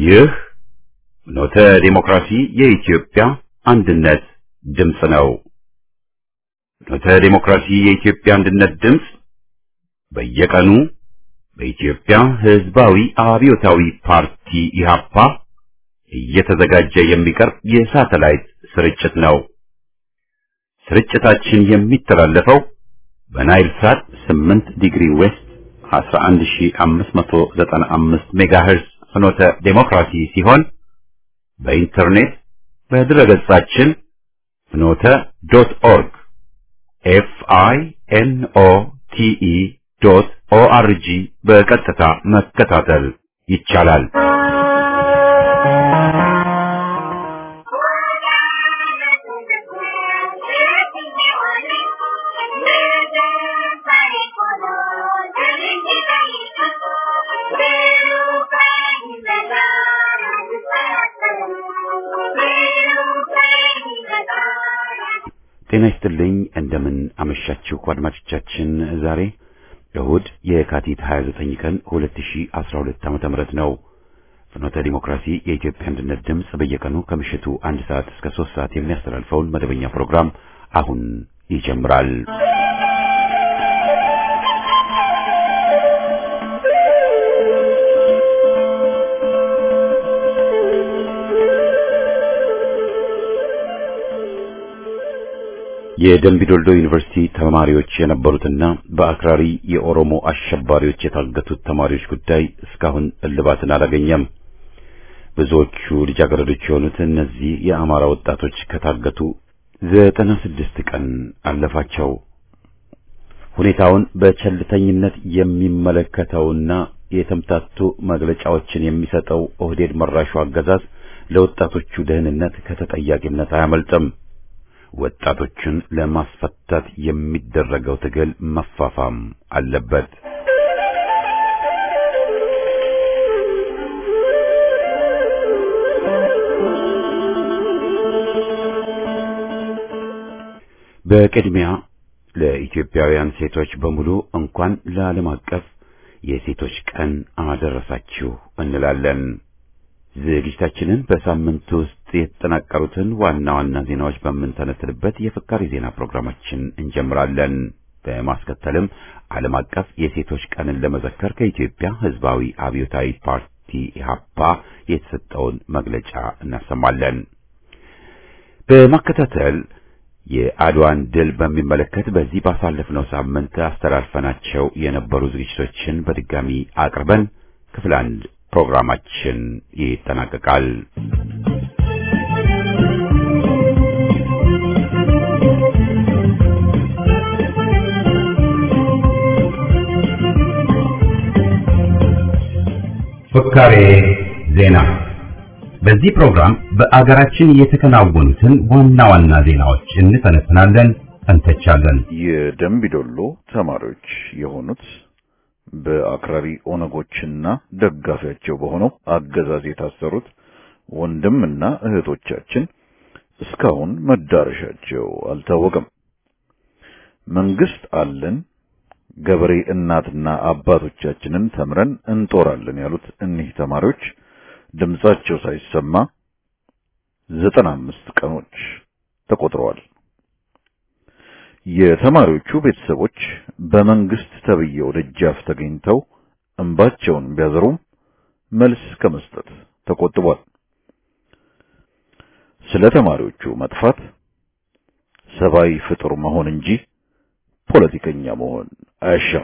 ይህ ፍኖተ ዲሞክራሲ የኢትዮጵያ አንድነት ድምፅ ነው። ፍኖተ ዲሞክራሲ የኢትዮጵያ አንድነት ድምፅ በየቀኑ በኢትዮጵያ ሕዝባዊ አብዮታዊ ፓርቲ ኢህአፓ እየተዘጋጀ የሚቀርብ የሳተላይት ስርጭት ነው። ስርጭታችን የሚተላለፈው በናይል ሳት 8 ዲግሪ ዌስት 11595 ሜጋሄርዝ ፍኖተ ዴሞክራሲ ሲሆን በኢንተርኔት በድረገጻችን ፍኖተ ዶት ኦርግ ኤፍ አይ ኤን ኦ ቲ ኢ ዶት ኦ አር ጂ በቀጥታ መከታተል ይቻላል። ጤና ይስጥልኝ። እንደምን አመሻችሁ አድማጮቻችን። ዛሬ እሁድ የካቲት 29 ቀን 2012 ዓመተ ምህረት ነው። ፍኖተ ዲሞክራሲ የኢትዮጵያ አንድነት ድምፅ በየቀኑ ከምሽቱ አንድ ሰዓት እስከ ሶስት ሰዓት የሚያስተላልፈውን መደበኛ ፕሮግራም አሁን ይጀምራል። የደምቢዶልዶ ዩኒቨርሲቲ ተማሪዎች የነበሩትና በአክራሪ የኦሮሞ አሸባሪዎች የታገቱት ተማሪዎች ጉዳይ እስካሁን እልባትን አላገኘም። ብዙዎቹ ልጃገረዶች የሆኑት እነዚህ የአማራ ወጣቶች ከታገቱ ዘጠና ስድስት ቀን አለፋቸው። ሁኔታውን በቸልተኝነት የሚመለከተውና የተምታቱ መግለጫዎችን የሚሰጠው ኦህዴድ መራሹ አገዛዝ ለወጣቶቹ ደህንነት ከተጠያቂነት አያመልጥም። ወጣቶችን ለማስፈታት የሚደረገው ትግል መፋፋም አለበት። በቅድሚያ ለኢትዮጵያውያን ሴቶች በሙሉ እንኳን ለዓለም አቀፍ የሴቶች ቀን አደረሳችሁ እንላለን። ዝግጅታችንን በሳምንት ውስጥ የተጠናቀሩትን ዋና ዋና ዜናዎች በምንተነትንበት የፍካሪ ዜና ፕሮግራማችን እንጀምራለን። በማስከተልም ዓለም አቀፍ የሴቶች ቀንን ለመዘከር ከኢትዮጵያ ሕዝባዊ አብዮታዊ ፓርቲ ኢህአፓ የተሰጠውን መግለጫ እናሰማለን። በማከታተል የአድዋን ድል በሚመለከት በዚህ ባሳለፍነው ሳምንት አስተላልፈናቸው የነበሩ ዝግጅቶችን በድጋሚ አቅርበን ክፍል አንድ ፕሮግራማችን ይጠናቀቃል። ፍካሬ ዜና። በዚህ ፕሮግራም በአገራችን የተከናወኑትን ዋና ዋና ዜናዎች እንተነትናለን፣ እንተቻለን። የደምቢዶሎ ተማሪዎች የሆኑት በአክራሪ ኦነጎችና ደጋፊያቸው በሆነው አገዛዝ የታሰሩት ወንድምና እህቶቻችን እስካሁን መዳረሻቸው አልታወቀም። መንግስት አለን፣ ገበሬ እናትና አባቶቻችንን ተምረን እንጦራለን ያሉት እኒህ ተማሪዎች ድምጻቸው ሳይሰማ ዘጠና አምስት ቀኖች ተቆጥረዋል። የተማሪዎቹ ቤተሰቦች በመንግስት ተብየው ደጃፍ ተገኝተው እንባቸውን ቢያዘሩም መልስ ከመስጠት ተቆጥቧል። ስለ ተማሪዎቹ መጥፋት ሰብአዊ ፍጡር መሆን እንጂ ፖለቲከኛ መሆን አያሻም።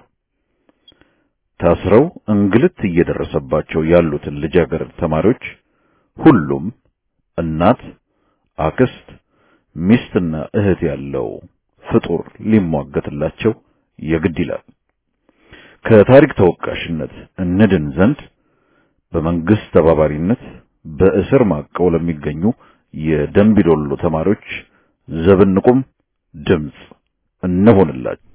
ታስረው እንግልት እየደረሰባቸው ያሉትን ልጃገረድ ተማሪዎች ሁሉም እናት፣ አክስት፣ ሚስትና እህት ያለው ፍጡር ሊሟገትላቸው የግድ ይላል። ከታሪክ ተወቃሽነት እንድን ዘንድ በመንግስት ተባባሪነት በእስር ማቀው ለሚገኙ የደምቢዶሎ ተማሪዎች ዘብንቁም ድምፅ እንሆንላቸው።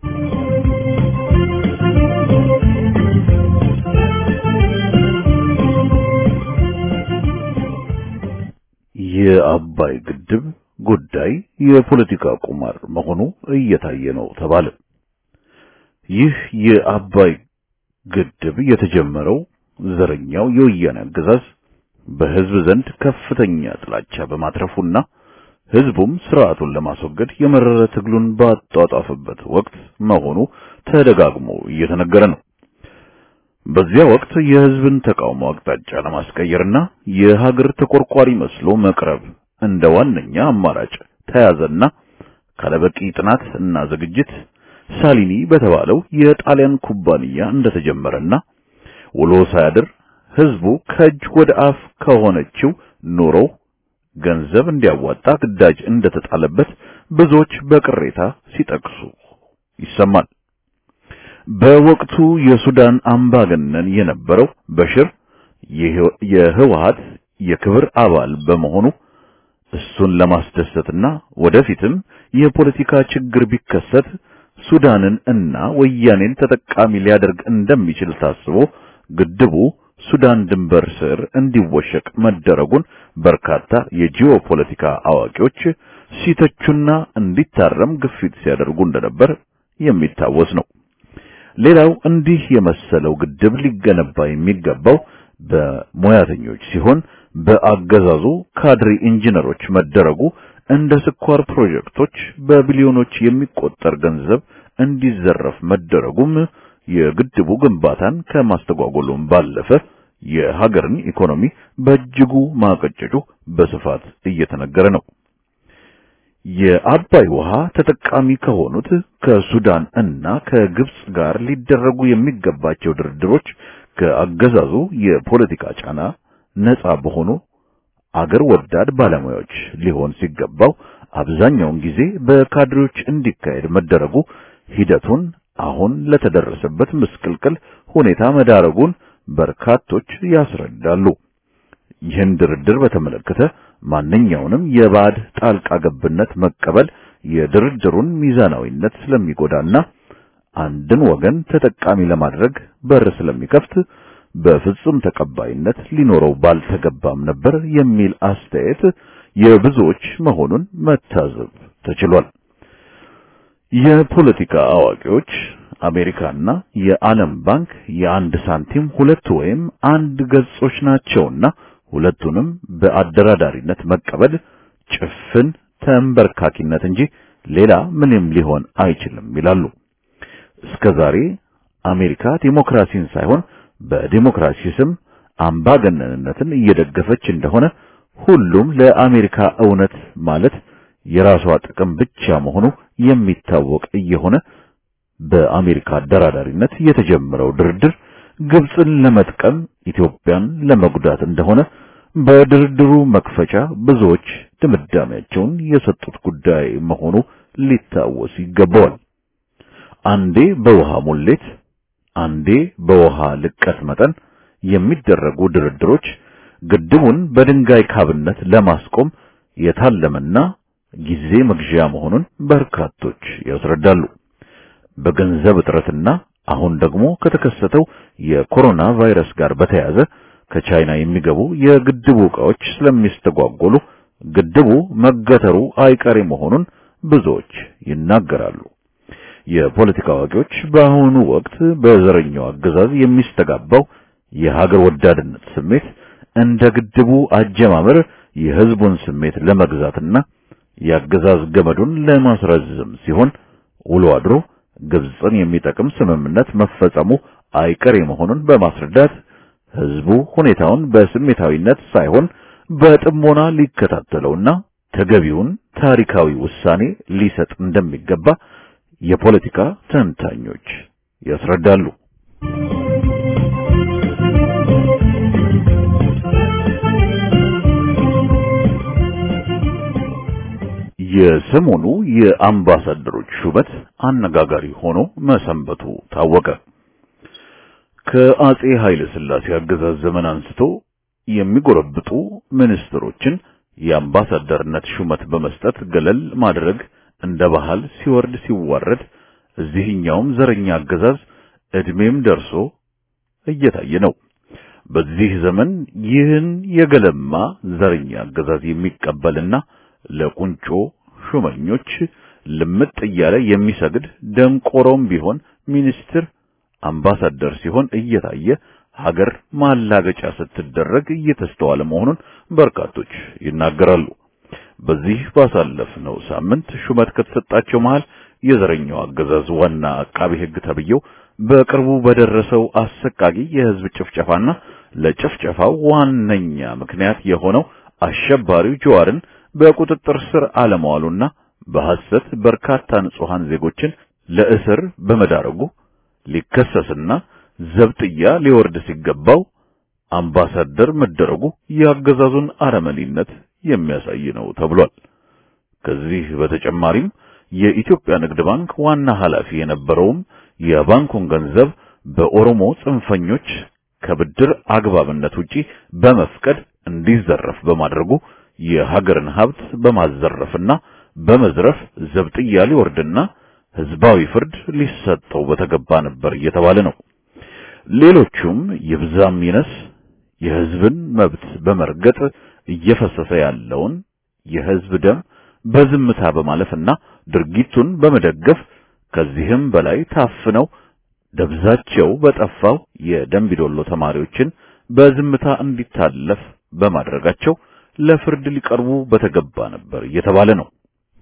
የአባይ ግድብ ጉዳይ የፖለቲካ ቁማር መሆኑ እየታየ ነው ተባለ። ይህ የአባይ ግድብ የተጀመረው ዘረኛው የወያኔ አገዛዝ በሕዝብ ዘንድ ከፍተኛ ጥላቻ በማትረፉና ሕዝቡም ስርዓቱን ለማስወገድ የመረረ ትግሉን ባጧጧፈበት ወቅት መሆኑ ተደጋግሞ እየተነገረ ነው። በዚያ ወቅት የሕዝብን ተቃውሞ አቅጣጫ ለማስቀየርና የሀገር ተቆርቋሪ መስሎ መቅረብ እንደ ዋነኛ አማራጭ ተያዘና ካለበቂ ጥናት እና ዝግጅት ሳሊኒ በተባለው የጣሊያን ኩባንያ እንደተጀመረና ውሎ ሳያድር ሕዝቡ ከእጅ ወደ አፍ ከሆነችው ኑሮ ገንዘብ እንዲያዋጣ ግዳጅ እንደተጣለበት ብዙዎች በቅሬታ ሲጠቅሱ ይሰማል። በወቅቱ የሱዳን አምባገነን የነበረው በሽር የህወሓት የክብር አባል በመሆኑ እሱን ለማስደሰትና ወደፊትም የፖለቲካ ችግር ቢከሰት ሱዳንን እና ወያኔን ተጠቃሚ ሊያደርግ እንደሚችል ታስቦ ግድቡ ሱዳን ድንበር ስር እንዲወሸቅ መደረጉን በርካታ የጂኦ ፖለቲካ አዋቂዎች ሲተቹና እንዲታረም ግፊት ሲያደርጉ እንደነበር የሚታወስ ነው። ሌላው እንዲህ የመሰለው ግድብ ሊገነባ የሚገባው በሙያተኞች ሲሆን በአገዛዙ ካድሪ ኢንጂነሮች መደረጉ እንደ ስኳር ፕሮጀክቶች በቢሊዮኖች የሚቆጠር ገንዘብ እንዲዘረፍ መደረጉም የግድቡ ግንባታን ከማስተጓጎሉም ባለፈ የሀገርን ኢኮኖሚ በእጅጉ ማቀጨጩ በስፋት እየተነገረ ነው። የአባይ ውሃ ተጠቃሚ ከሆኑት ከሱዳን እና ከግብጽ ጋር ሊደረጉ የሚገባቸው ድርድሮች ከአገዛዙ የፖለቲካ ጫና ነፃ በሆኑ አገር ወዳድ ባለሙያዎች ሊሆን ሲገባው አብዛኛውን ጊዜ በካድሬዎች እንዲካሄድ መደረጉ ሂደቱን አሁን ለተደረሰበት ምስቅልቅል ሁኔታ መዳረጉን በርካቶች ያስረዳሉ። ይህን ድርድር በተመለከተ ማንኛውንም የባዕድ ጣልቃ ገብነት መቀበል የድርድሩን ሚዛናዊነት ስለሚጎዳና አንድን ወገን ተጠቃሚ ለማድረግ በር ስለሚከፍት በፍጹም ተቀባይነት ሊኖረው ባልተገባም ነበር የሚል አስተያየት የብዙዎች መሆኑን መታዘብ ተችሏል። የፖለቲካ አዋቂዎች አሜሪካና የዓለም ባንክ የአንድ ሳንቲም ሁለት ወይም አንድ ገጾች ናቸውና ሁለቱንም በአደራዳሪነት መቀበል ጭፍን ተንበርካኪነት እንጂ ሌላ ምንም ሊሆን አይችልም ይላሉ። እስከዛሬ አሜሪካ ዲሞክራሲን ሳይሆን በዲሞክራሲ ስም አምባገነንነትን እየደገፈች እንደሆነ ሁሉም ለአሜሪካ እውነት ማለት የራሷ ጥቅም ብቻ መሆኑ የሚታወቅ እየሆነ በአሜሪካ አደራዳሪነት የተጀመረው ድርድር ግብፅን ለመጥቀም ኢትዮጵያን ለመጉዳት እንደሆነ በድርድሩ መክፈቻ ብዙዎች ድምዳሜያቸውን የሰጡት ጉዳይ መሆኑ ሊታወስ ይገባዋል። አንዴ በውሃ ሙሌት፣ አንዴ በውሃ ልቀት መጠን የሚደረጉ ድርድሮች ግድቡን በድንጋይ ካብነት ለማስቆም የታለመና ጊዜ መግዣ መሆኑን በርካቶች ያስረዳሉ። በገንዘብ እጥረትና አሁን ደግሞ ከተከሰተው የኮሮና ቫይረስ ጋር በተያያዘ ከቻይና የሚገቡ የግድቡ ዕቃዎች ስለሚስተጓጎሉ ግድቡ መገተሩ አይቀሬ መሆኑን ብዙዎች ይናገራሉ። የፖለቲካ አዋቂዎች በአሁኑ ወቅት በዘረኛው አገዛዝ የሚስተጋባው የሀገር ወዳድነት ስሜት እንደ ግድቡ አጀማመር የሕዝቡን ስሜት ለመግዛትና የአገዛዝ ገመዱን ለማስረዘም ሲሆን ውሎ አድሮ ግብፅን የሚጠቅም ስምምነት መፈጸሙ አይቀሬ መሆኑን በማስረዳት ሕዝቡ ሁኔታውን በስሜታዊነት ሳይሆን በጥሞና ሊከታተለውና ተገቢውን ታሪካዊ ውሳኔ ሊሰጥ እንደሚገባ የፖለቲካ ተንታኞች ያስረዳሉ። የሰሞኑ የአምባሳደሮች ሹመት አነጋጋሪ ሆኖ መሰንበቱ ታወቀ። ከአጼ ኃይለ ሥላሴ አገዛዝ ዘመን አንስቶ የሚጎረብጡ ሚኒስትሮችን የአምባሳደርነት ሹመት በመስጠት ገለል ማድረግ እንደ ባህል ሲወርድ ሲዋረድ፣ እዚህኛውም ዘረኛ አገዛዝ እድሜም ደርሶ እየታየ ነው። በዚህ ዘመን ይህን የገለማ ዘረኛ አገዛዝ የሚቀበልና ለቁንጮ ሹመኞች ልምጥ እያለ የሚሰግድ ደንቆሮም ቢሆን ሚኒስትር አምባሳደር ሲሆን እየታየ ሀገር ማላገጫ ስትደረግ እየተስተዋለ መሆኑን በርካቶች ይናገራሉ። በዚህ ባሳለፍነው ሳምንት ሹመት ከተሰጣቸው መሃል የዘረኛው አገዛዝ ዋና አቃቢ ሕግ ተብዬው በቅርቡ በደረሰው አሰቃቂ የሕዝብ ጭፍጨፋና ለጭፍጨፋው ዋነኛ ምክንያት የሆነው አሸባሪው ጀዋርን በቁጥጥር ስር አለመዋሉና በሐሰት በርካታ ንጹሐን ዜጎችን ለእስር በመዳረጉ ሊከሰስና ዘብጥያ ሊወርድ ሲገባው አምባሳደር መደረጉ የአገዛዙን አረመኔነት የሚያሳይ ነው ተብሏል። ከዚህ በተጨማሪም የኢትዮጵያ ንግድ ባንክ ዋና ኃላፊ የነበረውም የባንኩን ገንዘብ በኦሮሞ ጽንፈኞች ከብድር አግባብነት ውጪ በመፍቀድ እንዲዘረፍ በማድረጉ የሀገርን ሀብት በማዘረፍና በመዝረፍ ዘብጥያ ሊወርድና ህዝባዊ ፍርድ ሊሰጠው በተገባ ነበር እየተባለ ነው። ሌሎቹም ይብዛም ይነስ የህዝብን መብት በመርገጥ እየፈሰሰ ያለውን የህዝብ ደም በዝምታ በማለፍና ድርጊቱን በመደገፍ ከዚህም በላይ ታፍነው ደብዛቸው በጠፋው የደንቢዶሎ ተማሪዎችን በዝምታ እንዲታለፍ በማድረጋቸው ለፍርድ ሊቀርቡ በተገባ ነበር እየተባለ ነው።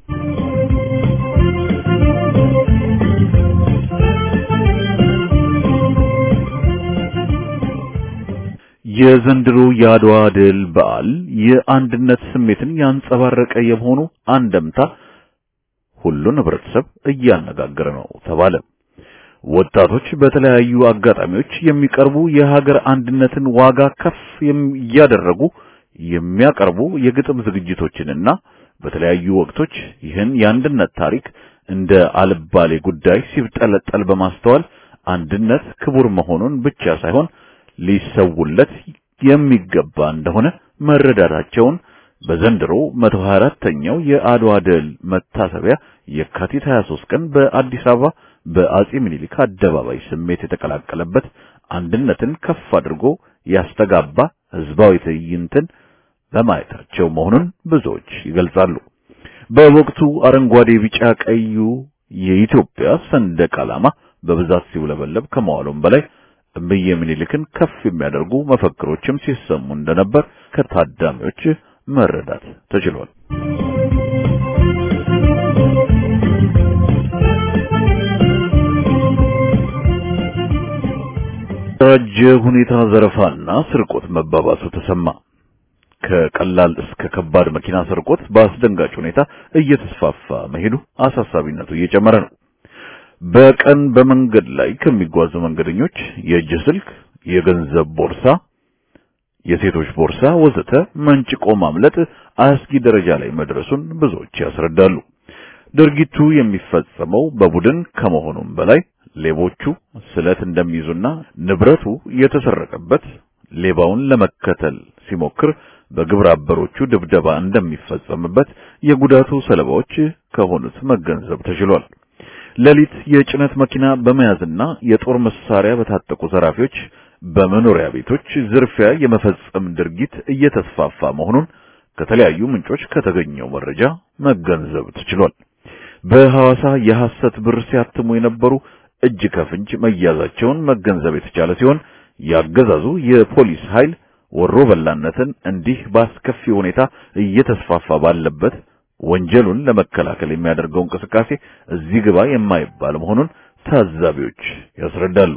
የዘንድሮ የአድዋ ድል በዓል የአንድነት ስሜትን ያንጸባረቀ የመሆኑ አንደምታ ሁሉን ህብረተሰብ እያነጋገረ ነው ተባለ። ወጣቶች በተለያዩ አጋጣሚዎች የሚቀርቡ የሀገር አንድነትን ዋጋ ከፍ እያደረጉ የሚያቀርቡ የግጥም ዝግጅቶችንና በተለያዩ ወቅቶች ይህን የአንድነት ታሪክ እንደ አልባሌ ጉዳይ ሲብጠለጠል በማስተዋል አንድነት ክቡር መሆኑን ብቻ ሳይሆን ሊሰውለት የሚገባ እንደሆነ መረዳታቸውን በዘንድሮ 124ኛው የአድዋ ድል መታሰቢያ የካቲት 23 ቀን በአዲስ አበባ በአጼ ምኒልክ አደባባይ ስሜት የተቀላቀለበት አንድነትን ከፍ አድርጎ ያስተጋባ ህዝባዊ ትዕይንትን በማየታቸው መሆኑን ብዙዎች ይገልጻሉ። በወቅቱ አረንጓዴ፣ ቢጫ፣ ቀዩ የኢትዮጵያ ሰንደቅ ዓላማ በብዛት ሲውለበለብ ከመዋሉም በላይ እምዬ ምኒልክን ከፍ የሚያደርጉ መፈክሮችም ሲሰሙ እንደነበር ከታዳሚዎች መረዳት ተችሏል። ደረጀ ሁኔታ ዘረፋና ስርቆት መባባሱ ተሰማ። ከቀላል እስከ ከባድ መኪና ስርቆት በአስደንጋጭ ሁኔታ እየተስፋፋ መሄዱ አሳሳቢነቱ እየጨመረ ነው። በቀን በመንገድ ላይ ከሚጓዙ መንገደኞች የእጅ ስልክ፣ የገንዘብ ቦርሳ፣ የሴቶች ቦርሳ ወዘተ መንጭቆ ማምለጥ አስጊ ደረጃ ላይ መድረሱን ብዙዎች ያስረዳሉ። ድርጊቱ የሚፈጸመው በቡድን ከመሆኑም በላይ ሌቦቹ ስለት እንደሚይዙና ንብረቱ የተሰረቀበት ሌባውን ለመከተል ሲሞክር በግብረ አበሮቹ ድብደባ እንደሚፈጸምበት የጉዳቱ ሰለባዎች ከሆኑት መገንዘብ ተችሏል። ሌሊት የጭነት መኪና በመያዝና የጦር መሳሪያ በታጠቁ ዘራፊዎች በመኖሪያ ቤቶች ዝርፊያ የመፈጸም ድርጊት እየተስፋፋ መሆኑን ከተለያዩ ምንጮች ከተገኘው መረጃ መገንዘብ ተችሏል። በሐዋሳ የሐሰት ብር ሲያትሙ የነበሩ እጅ ከፍንጅ መያዛቸውን መገንዘብ የተቻለ ሲሆን ያገዛዙ የፖሊስ ኃይል ወሮ በላነትን እንዲህ በአስከፊ ሁኔታ እየተስፋፋ ባለበት ወንጀሉን ለመከላከል የሚያደርገው እንቅስቃሴ እዚህ ግባ የማይባል መሆኑን ታዛቢዎች ያስረዳሉ።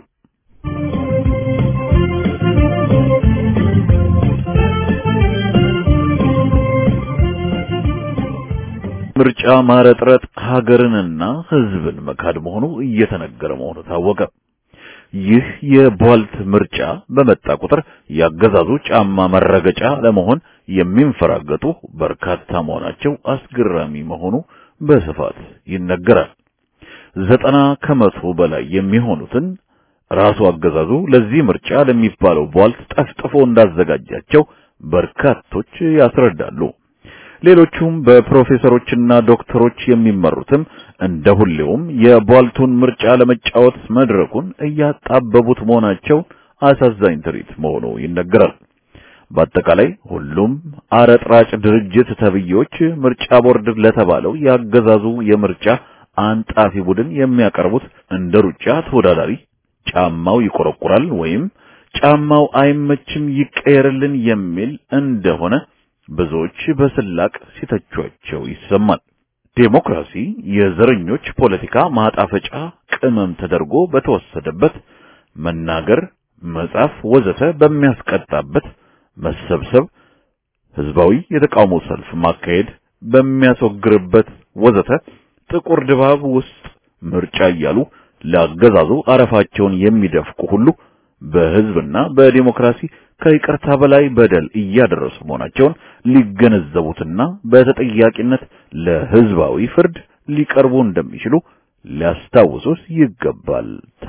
ምርጫ ማረጥረጥ ሀገርንና ሕዝብን መካድ መሆኑ እየተነገረ መሆኑ ታወቀ። ይህ የቧልት ምርጫ በመጣ ቁጥር ያገዛዙ ጫማ መረገጫ ለመሆን የሚንፈራገጡ በርካታ መሆናቸው አስገራሚ መሆኑ በስፋት ይነገራል። ዘጠና ከመቶ በላይ የሚሆኑትን ራሱ አገዛዙ ለዚህ ምርጫ ለሚባለው ቧልት ጠፍጥፎ እንዳዘጋጃቸው በርካቶች ያስረዳሉ። ሌሎቹም በፕሮፌሰሮችና ዶክተሮች የሚመሩትም እንደ ሁሌውም የቧልቱን ምርጫ ለመጫወት መድረኩን እያጣበቡት መሆናቸው አሳዛኝ ትርኢት መሆኑ ይነገራል። በአጠቃላይ ሁሉም አረጥራጭ ድርጅት ተብዬዎች ምርጫ ቦርድ ለተባለው ያገዛዙ የምርጫ አንጣፊ ቡድን የሚያቀርቡት እንደ ሩጫ ተወዳዳሪ ጫማው ይቆረቁራል ወይም ጫማው አይመችም ይቀየርልን የሚል እንደሆነ ብዙዎች በስላቅ ሲተቿቸው ይሰማል። ዴሞክራሲ የዘረኞች ፖለቲካ ማጣፈጫ ቅመም ተደርጎ በተወሰደበት መናገር፣ መጻፍ፣ ወዘተ በሚያስቀጣበት መሰብሰብ፣ ህዝባዊ የተቃውሞ ሰልፍ ማካሄድ በሚያስወግርበት ወዘተ ጥቁር ድባብ ውስጥ ምርጫ እያሉ ለአገዛዙ አረፋቸውን የሚደፍቁ ሁሉ በህዝብና በዲሞክራሲ ከይቅርታ በላይ በደል እያደረሱ መሆናቸውን ሊገነዘቡትና በተጠያቂነት ለህዝባዊ ፍርድ ሊቀርቡ እንደሚችሉ ሊያስታውሱት ይገባል።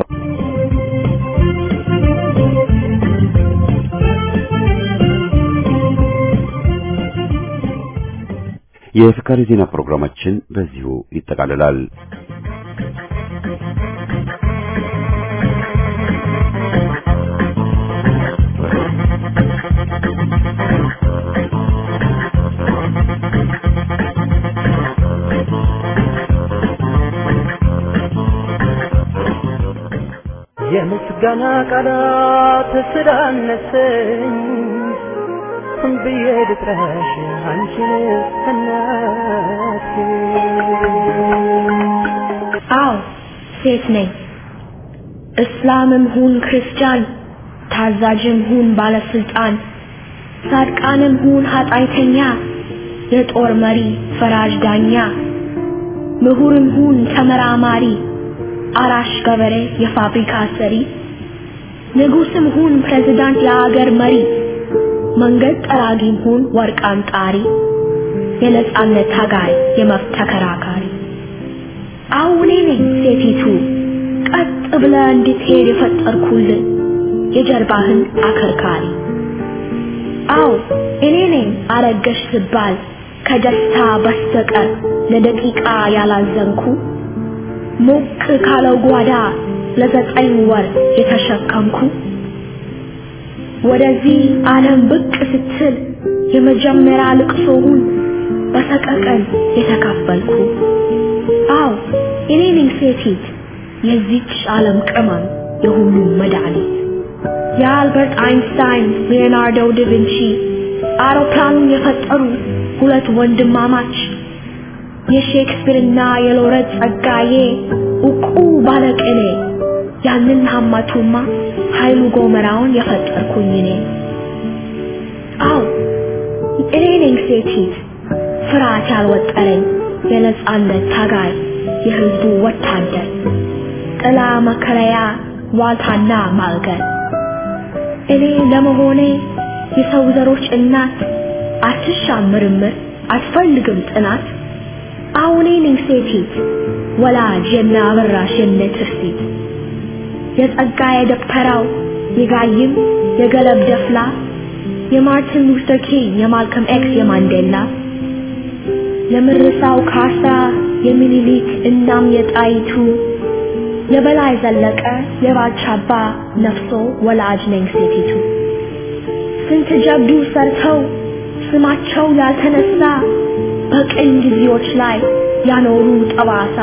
የፍካሪ ዜና ፕሮግራማችን በዚሁ ይጠቃልላል። የምስጋና ቃላት ስላነሰኝ ብዬ ልጥራሽ አንቺን እናቴ። አዎ ሴት ነኝ። እስላምም ሁን ክርስቲያን፣ ታዛዥም ሁን ባለስልጣን፣ ጻድቃንም ሁን ኃጢአተኛ፣ የጦር መሪ ፈራጅ ዳኛ፣ ምሁርም ሁን ተመራማሪ፣ አራሽ ገበሬ የፋብሪካ ሰሪ፣ ንጉስም ሁን ፕሬዝዳንት የአገር መሪ፣ መንገድ ጠራጊም ሁን ወርቅ አንጣሪ፣ የነጻነት ታጋይ የመብት ተከራካሪ አሁን እኔ ነኝ ሴቲቱ ቀጥ ብለ እንድትሄድ የፈጠርኩልን የጀርባህን አከርካሪ። አዎ እኔ ነኝ አረገሽ ስባል ከደስታ በስተቀር ለደቂቃ ያላዘንኩ ሞቅ ካለው ጓዳ ለዘጠኝ ወር የተሸከምኩ ወደዚህ ዓለም ብቅ ስትል የመጀመሪያ ልቅሶውን በሰቀቀን የተካፈልኩ አዎ እኔ ነኝ ሴቲት የዚች ዓለም ቅመም የሁሉም መድኃኒት የአልበርት አይንስታይን ሊዮናርዶ ዳቪንቺ አውሮፕላኑን የፈጠሩ ሁለት ወንድማማች የሼክስፒርና የሎረት ጸጋዬ ዕውቁ ባለቅኔ ያንን ሀማቱማ ኃይሉ ጎመራውን የፈጠርኩኝ እኔ አዎ እኔ ነኝ ሴቲት ፍርሃት ያልወጠረኝ የነጻነት ታጋይ የህዝቡ ወታደር ጥላ መከለያ ዋልታና ማልገር እኔ ለመሆኔ የሰው ዘሮች እናት አትሻም ምርምር አትፈልግም ጥናት አሁኔ ነኝ ሴቲት ወላጅ የሚያበራሽ የነትርሲት የጸጋዬ ደብተራው የጋይም የገለብ ደፍላ የማርቲን ሉተር ኪንግ የማልከም ኤክስ የማንዴላ የምርሳው ካሳ የሚኒሊክ እናም የጣይቱ የበላይ ዘለቀ የባልቻባ ነፍሶ ወላጅ ነኝ ሴቲቱ ስንት ጀብዱ ሰርተው ስማቸው ያልተነሳ በቅኝ ጊዜዎች ላይ ያኖሩ ጠባሳ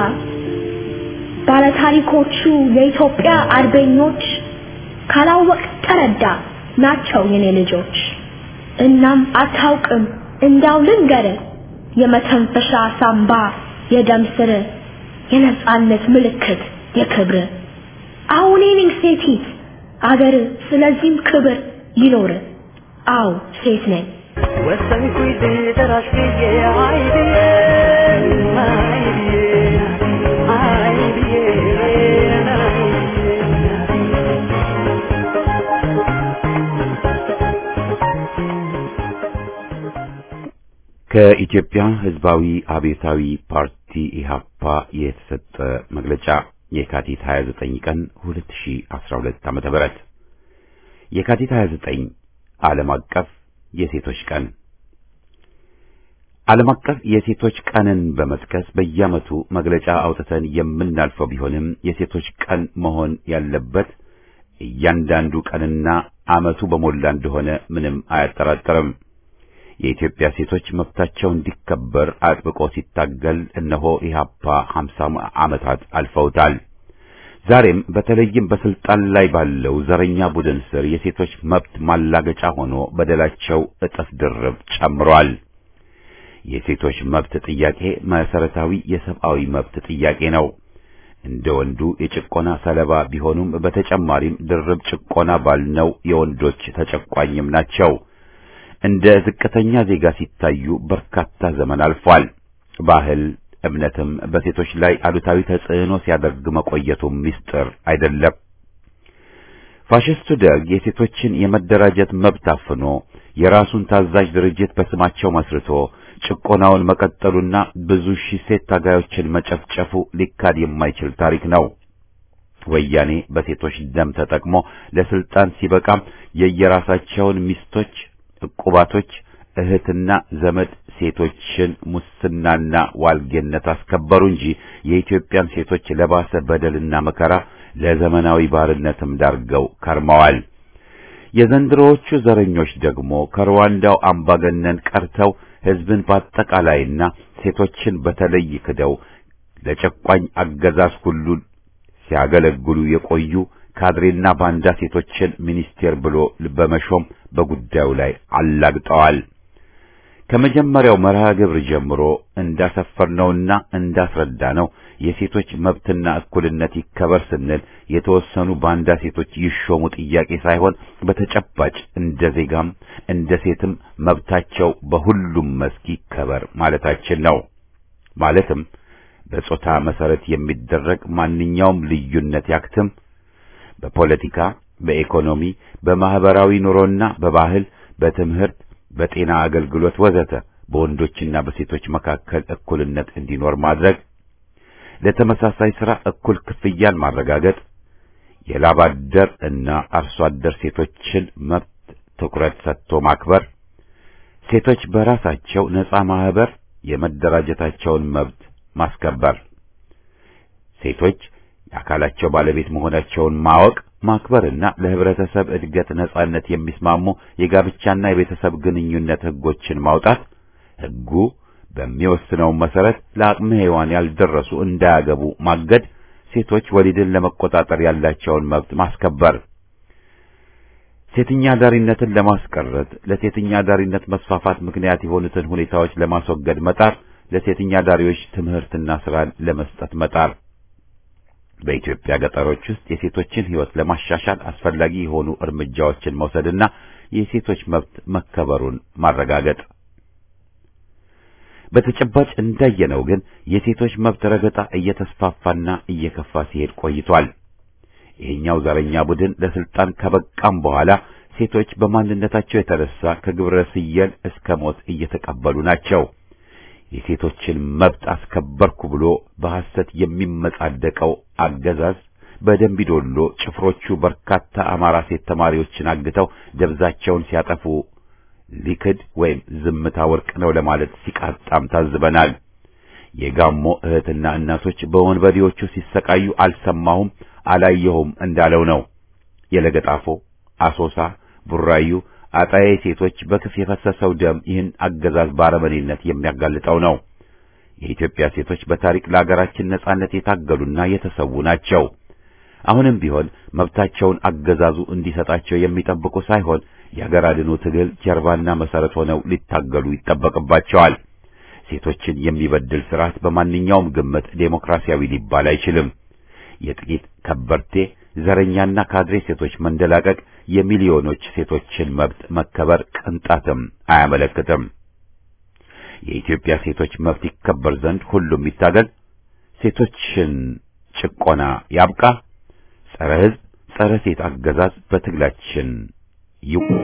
ባለታሪኮቹ የኢትዮጵያ አርበኞች ካላወቅ ተረዳ ናቸው የኔ ልጆች። እናም አታውቅም እንዳው ልንገርህ የመተንፈሻ ሳምባ የደም ስር የነጻነት ምልክት የክብር አሁን ነኝ ሴቲት አገር ስለዚህም ክብር ይኖር አው ሴት ነኝ ወሰንኩኝ ልጠራሽ ብዬ አይ ብዬ አይ ብዬ አይ ብዬ አይ ከኢትዮጵያ ሕዝባዊ አብዮታዊ ፓርቲ ኢሃፓ የተሰጠ መግለጫ የካቲት 29 ቀን 2012 ዓመተ ምህረት የካቲት 29 ዓለም አቀፍ የሴቶች ቀን ዓለም አቀፍ የሴቶች ቀንን በመጥቀስ በየዓመቱ መግለጫ አውጥተን የምናልፈው ቢሆንም የሴቶች ቀን መሆን ያለበት እያንዳንዱ ቀንና ዓመቱ በሞላ እንደሆነ ምንም አያጠራጥርም። የኢትዮጵያ ሴቶች መብታቸው እንዲከበር አጥብቆ ሲታገል እነሆ ኢህአፓ 50 ዓመታት አልፈውታል። ዛሬም በተለይም በስልጣን ላይ ባለው ዘረኛ ቡድን ስር የሴቶች መብት ማላገጫ ሆኖ በደላቸው እጥፍ ድርብ ጨምሯል። የሴቶች መብት ጥያቄ መሰረታዊ የሰብአዊ መብት ጥያቄ ነው። እንደ ወንዱ የጭቆና ሰለባ ቢሆኑም በተጨማሪም ድርብ ጭቆና ባልነው የወንዶች ተጨቋኝም ናቸው። እንደ ዝቅተኛ ዜጋ ሲታዩ በርካታ ዘመን አልፏል። ባህል እምነትም በሴቶች ላይ አሉታዊ ተጽዕኖ ሲያደርግ መቆየቱም ምስጢር አይደለም። ፋሽስቱ ደርግ የሴቶችን የመደራጀት መብት አፍኖ የራሱን ታዛዥ ድርጅት በስማቸው መስርቶ ጭቆናውን መቀጠሉና ብዙ ሺህ ሴት ታጋዮችን መጨፍጨፉ ሊካድ የማይችል ታሪክ ነው። ወያኔ በሴቶች ደም ተጠቅሞ ለስልጣን ሲበቃም የየራሳቸውን ሚስቶች፣ ዕቁባቶች፣ እህትና ዘመድ ሴቶችን ሙስናና ዋልጌነት አስከበሩ እንጂ የኢትዮጵያን ሴቶች ለባሰ በደልና መከራ ለዘመናዊ ባርነትም ዳርገው ከርመዋል። የዘንድሮዎቹ ዘረኞች ደግሞ ከሩዋንዳው አምባገነን ቀርተው ሕዝብን በአጠቃላይና ሴቶችን በተለይ ክደው ለጨቋኝ አገዛዝ ሁሉ ሲያገለግሉ የቆዩ ካድሬና ባንዳ ሴቶችን ሚኒስቴር ብሎ በመሾም በጉዳዩ ላይ አላግጠዋል። ከመጀመሪያው መርሃ ግብር ጀምሮ እንዳሰፈርነውና እንዳስረዳነው የሴቶች መብትና እኩልነት ይከበር ስንል የተወሰኑ ባንዳ ሴቶች ይሾሙ ጥያቄ ሳይሆን በተጨባጭ እንደ ዜጋም እንደ ሴትም መብታቸው በሁሉም መስክ ይከበር ማለታችን ነው። ማለትም በጾታ መሰረት የሚደረግ ማንኛውም ልዩነት ያክትም። በፖለቲካ፣ በኢኮኖሚ፣ በማህበራዊ ኑሮና በባህል፣ በትምህርት፣ በጤና አገልግሎት ወዘተ በወንዶችና በሴቶች መካከል እኩልነት እንዲኖር ማድረግ፣ ለተመሳሳይ ሥራ እኩል ክፍያን ማረጋገጥ፣ የላብ አደር እና አርሶ አደር ሴቶችን መብት ትኩረት ሰጥቶ ማክበር፣ ሴቶች በራሳቸው ነጻ ማህበር የመደራጀታቸውን መብት ማስከበር፣ ሴቶች የአካላቸው ባለቤት መሆናቸውን ማወቅ ማክበርና ለህብረተሰብ እድገት ነጻነት የሚስማሙ የጋብቻና የቤተሰብ ግንኙነት ህጎችን ማውጣት፣ ህጉ በሚወስነው መሰረት ለአቅመ ሔዋን ያልደረሱ እንዳያገቡ ማገድ፣ ሴቶች ወሊድን ለመቆጣጠር ያላቸውን መብት ማስከበር፣ ሴትኛ ዳሪነትን ለማስቀረት ለሴትኛ ዳሪነት መስፋፋት ምክንያት የሆኑትን ሁኔታዎች ለማስወገድ መጣር፣ ለሴትኛ ዳሪዎች ትምህርትና ስራን ለመስጠት መጣር በኢትዮጵያ ገጠሮች ውስጥ የሴቶችን ህይወት ለማሻሻል አስፈላጊ የሆኑ እርምጃዎችን መውሰድና የሴቶች መብት መከበሩን ማረጋገጥ። በተጨባጭ እንዳየነው ግን የሴቶች መብት ረገጣ እየተስፋፋና እየከፋ ሲሄድ ቆይቷል። ይሄኛው ዘረኛ ቡድን ለስልጣን ከበቃም በኋላ ሴቶች በማንነታቸው የተነሳ ከግብረ ስየል እስከ ሞት እየተቀበሉ ናቸው። የሴቶችን መብት አስከበርኩ ብሎ በሐሰት የሚመጻደቀው አገዛዝ በደንቢዶሎ ጭፍሮቹ በርካታ አማራ ሴት ተማሪዎችን አግተው ደብዛቸውን ሲያጠፉ ሊክድ ወይም ዝምታ ወርቅ ነው ለማለት ሲቃጣም ታዝበናል። የጋሞ እህትና እናቶች በወንበዴዎቹ ሲሰቃዩ አልሰማሁም አላየሁም እንዳለው ነው። የለገጣፎ፣ አሶሳ፣ ቡራዩ አጣዬ ሴቶች በክፍ የፈሰሰው ደም ይህን አገዛዝ ባረመኔነት የሚያጋልጠው ነው። የኢትዮጵያ ሴቶች በታሪክ ለአገራችን ነጻነት የታገሉና የተሰዉ ናቸው። አሁንም ቢሆን መብታቸውን አገዛዙ እንዲሰጣቸው የሚጠብቁ ሳይሆን የአገር አድኖ ትግል ጀርባና መሰረት ሆነው ሊታገሉ ይጠበቅባቸዋል። ሴቶችን የሚበድል ስርዓት በማንኛውም ግምት ዴሞክራሲያዊ ሊባል አይችልም። የጥቂት ከበርቴ ዘረኛና ካድሬ ሴቶች መንደላቀቅ የሚሊዮኖች ሴቶችን መብት መከበር ቅንጣትም አያመለክትም። የኢትዮጵያ ሴቶች መብት ይከበር ዘንድ ሁሉም ይታገል። ሴቶችን ጭቆና ያብቃ። ጸረ ሕዝብ፣ ጸረ ሴት አገዛዝ በትግላችን ይቁም።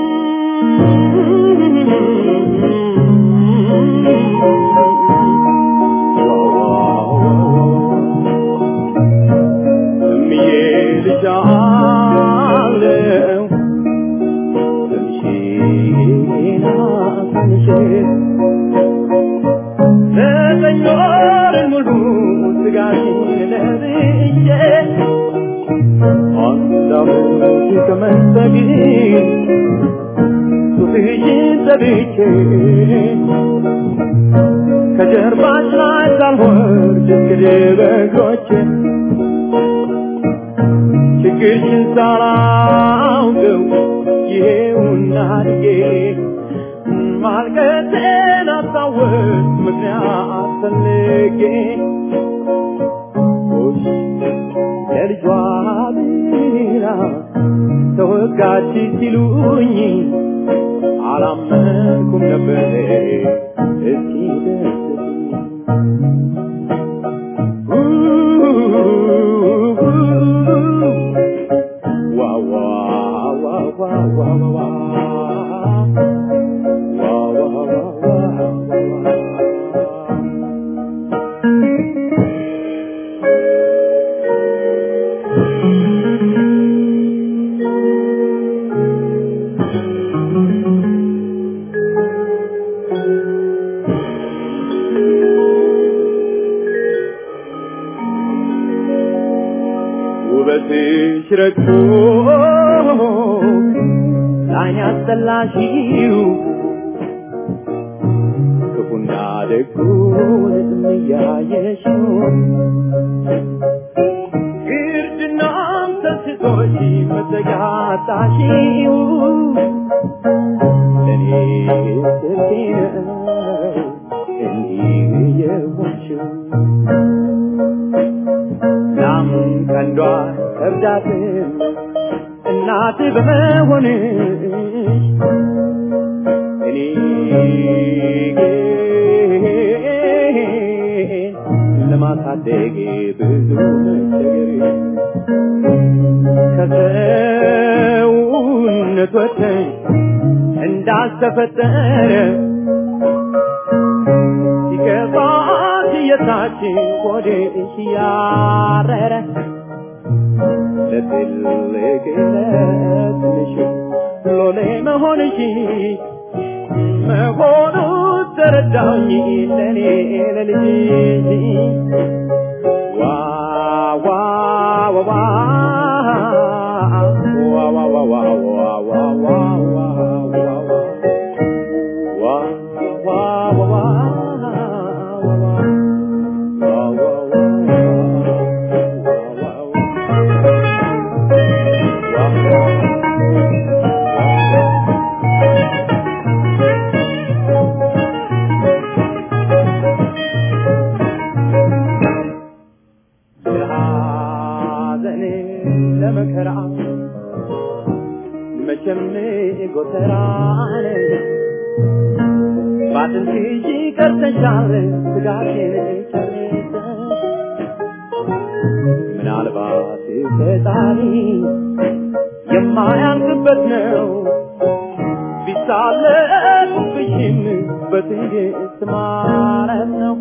Thank you. ስጋሽን ለብሼ አንድ ዓመት ከመሰግን ጡትሽን ጠብቼ ከጀርባሽ ላይ ሳልወርድ እስክድ በእግሮቼ ችግርሽን ሳላውቀው ይሄውና አድጌ ማልቀሴን አስታወስ ምክንያት ፈልጌ ጎሽ ለልጇ ብላ ተወጋች ሲሉኝ አላመንኩም ነበር እስኪ ዋ ዋ ዋ ዋ ዋ ዋ ውበትሽ ረግቶ ላይን ያስጠላሽው ክፉና ደጉን እያየሽው ግርድናም ሰስቶሽ መዘጋጣሽው ለእኔ ስልቴ ነው እንዲህ የሆንሽው ናም ቀንዷ ከብዳትም እናት በመሆንሽ እኔ ግን ለማሳደግ ብዙ መቸገር ከሰውነት ወጥተሽ እንዳልተፈጠረ ሲገባት የታች ሆድሽ ያረረ ለትልቅ ለትንሽ ሎሌ መሆንሽ መሆኑ ተረዳኝ ለኔ ለልጅሽ ዋ ዋ ዋ ዋ ዋ ዋ ዋ ዋ ዋ ዋ ዋ ዋ ዋ ዋ ለሐዘን ለመከራ መቼም ጎተራን ባትንትሽ ቀርተሻል ስጋሽን ጨርሰሽ ምናልባት ፈጣሪ የማያንስበት ነው ቢሳለቁብሽም በትዕግስት ማለት ነው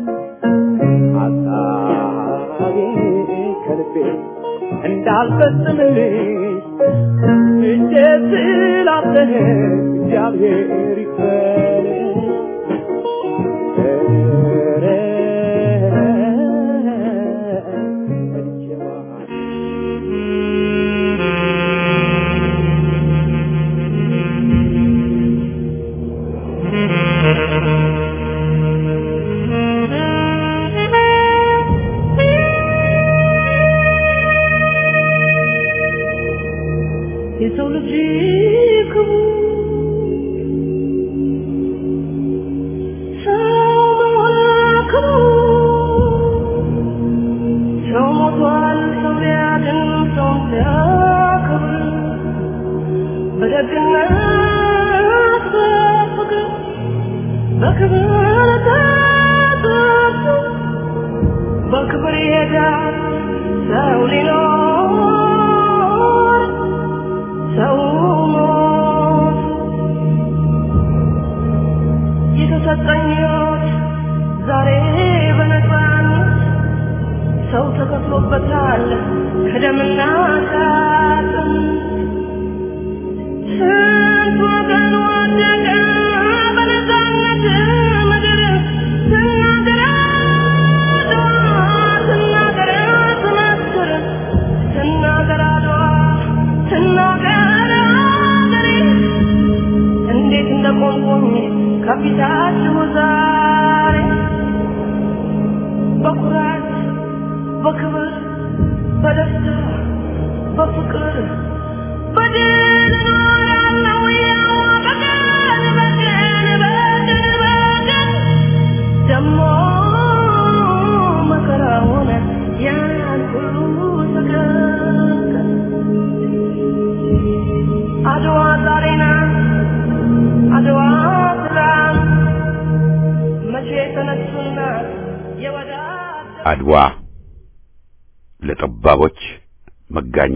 ሀሳቤ ከልቤ እንዳልፈጽምልሽ እጄ ስላሰነ እግዚአብሔር ይክፈልሽ ኧረ እጄዋ የሰው ልጅ ክቡር ሰው መሆን ክቡር ሰው ሞቷል ሰው ሊያድን ሰው ሊያከብር በደግነት በፍቅር በክብር ተጠርቶ በክብር ይሄዳል ሰው ሊኖር ሰው ሞት የተሰጠኝ ሕይወት ዛሬ በነፃነት ሰው ተከፍሎበታል ከደምና ከአጥንት ስንት ወገን ወደቀ በነፃነት ምድር ስናገር አድዋ አድዋ ለጠባቦች መጋኛ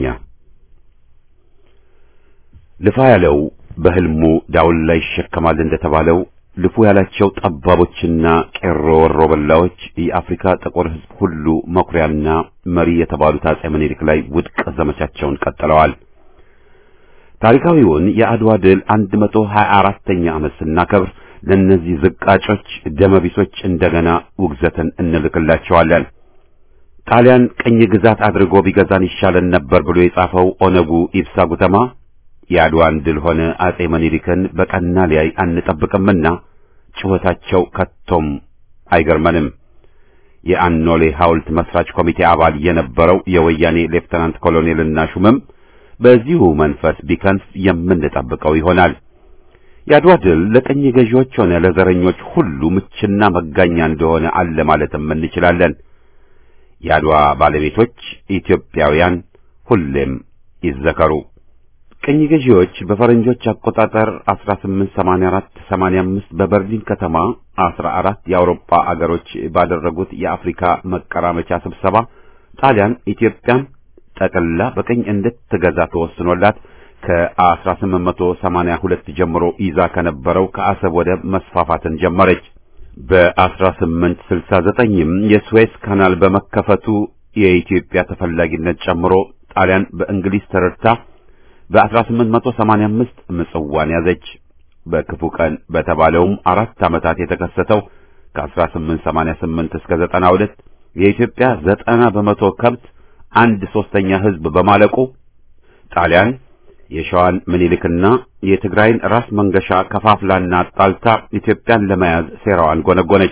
ልፋ ያለው በህልሙ ዳውን ላይ ይሸከማል እንደተባለው ልፉ ያላቸው ጠባቦችና ቄሮ ወሮ በላዎች የአፍሪካ ጥቁር ሕዝብ ሁሉ መኩሪያና መሪ የተባሉት አጼ ምኒልክ ላይ ውድቅ ዘመቻቸውን ቀጥለዋል። ታሪካዊውን የአድዋ ድል 124ኛ ዓመት ስናከብር ለእነዚህ ዝቃጮች ደመቢሶች እንደገና ውግዘትን እንልክላቸዋለን። ጣሊያን ቅኝ ግዛት አድርጎ ቢገዛን ይሻለን ነበር ብሎ የጻፈው ኦነጉ ኢብሳ ጉተማ የአድዋን ድል ሆነ አጼ ምኒልክን በቀና ሊያይ አንጠብቅምና ጩኸታቸው ከቶም አይገርመንም። የአኖሌ ሐውልት መስራች ኮሚቴ አባል የነበረው የወያኔ ሌፍተናንት ኮሎኔልና ሹምም በዚሁ መንፈስ ቢከንፍ የምንጠብቀው ይሆናል። የአድዋ ድል ለቀኝ ገዢዎች ሆነ ለዘረኞች ሁሉ ምችና መጋኛ እንደሆነ አለ ማለትም እንችላለን። የአድዋ ባለቤቶች ኢትዮጵያውያን ሁሌም ይዘከሩ። ቅኝ ገዢዎች በፈረንጆች አቆጣጠር 1884 85 በበርሊን ከተማ 14 የአውሮፓ አገሮች ባደረጉት የአፍሪካ መቀራመቻ ስብሰባ ጣሊያን ኢትዮጵያን ጠቅልላ በቅኝ እንድትገዛ ተወስኖላት ከ1882 ጀምሮ ይዛ ከነበረው ከአሰብ ወደብ መስፋፋትን ጀመረች። በ1869ም የስዌዝ ካናል በመከፈቱ የኢትዮጵያ ተፈላጊነት ጨምሮ ጣሊያን በእንግሊዝ ተረድታ በ1885 ምጽዋን ያዘች። በክፉ ቀን በተባለውም አራት ዓመታት የተከሰተው ከ1888 እስከ 92 የኢትዮጵያ ዘጠና በመቶ ከብት አንድ ሶስተኛ ሕዝብ በማለቁ ጣሊያን የሸዋን ምኒልክና የትግራይን ራስ መንገሻ ከፋፍላና ጣልታ ኢትዮጵያን ለመያዝ ሴራዋን ጎነጎነች።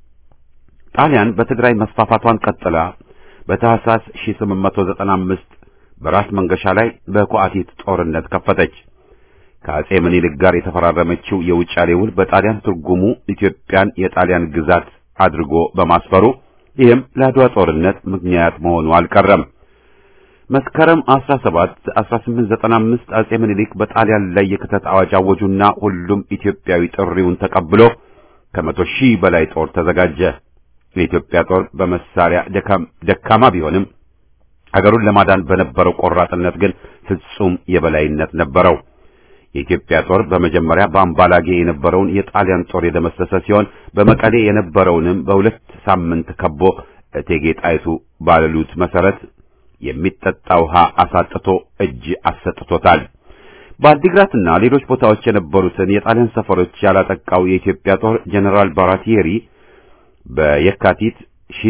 ጣሊያን በትግራይ መስፋፋቷን ቀጥላ በታህሳስ 1895 በራስ መንገሻ ላይ በኳአቲት ጦርነት ከፈተች። ከአጼ ምኒልክ ጋር የተፈራረመችው የውጫሌ ውል በጣሊያን ትርጉሙ ኢትዮጵያን የጣሊያን ግዛት አድርጎ በማስፈሩ ይህም ለአድዋ ጦርነት ምክንያት መሆኑ አልቀረም። መስከረም 17 1895 አጼ ምኒልክ በጣሊያን ላይ የክተት አዋጅ አወጁና ሁሉም ኢትዮጵያዊ ጥሪውን ተቀብሎ ከመቶ ሺህ በላይ ጦር ተዘጋጀ። የኢትዮጵያ ጦር በመሳሪያ ደካማ ቢሆንም አገሩን ለማዳን በነበረው ቆራጥነት ግን ፍጹም የበላይነት ነበረው። የኢትዮጵያ ጦር በመጀመሪያ በአምባላጌ የነበረውን የጣሊያን ጦር የደመሰሰ ሲሆን በመቀሌ የነበረውንም በሁለት ሳምንት ከቦ እቴጌ ጣይቱ ባለሉት መሰረት የሚጠጣ ውሃ አሳጥቶ እጅ አሰጥቶታል። በአዲግራትና ሌሎች ቦታዎች የነበሩትን የጣሊያን ሰፈሮች ያላጠቃው የኢትዮጵያ ጦር ጀነራል ባራቲየሪ በየካቲት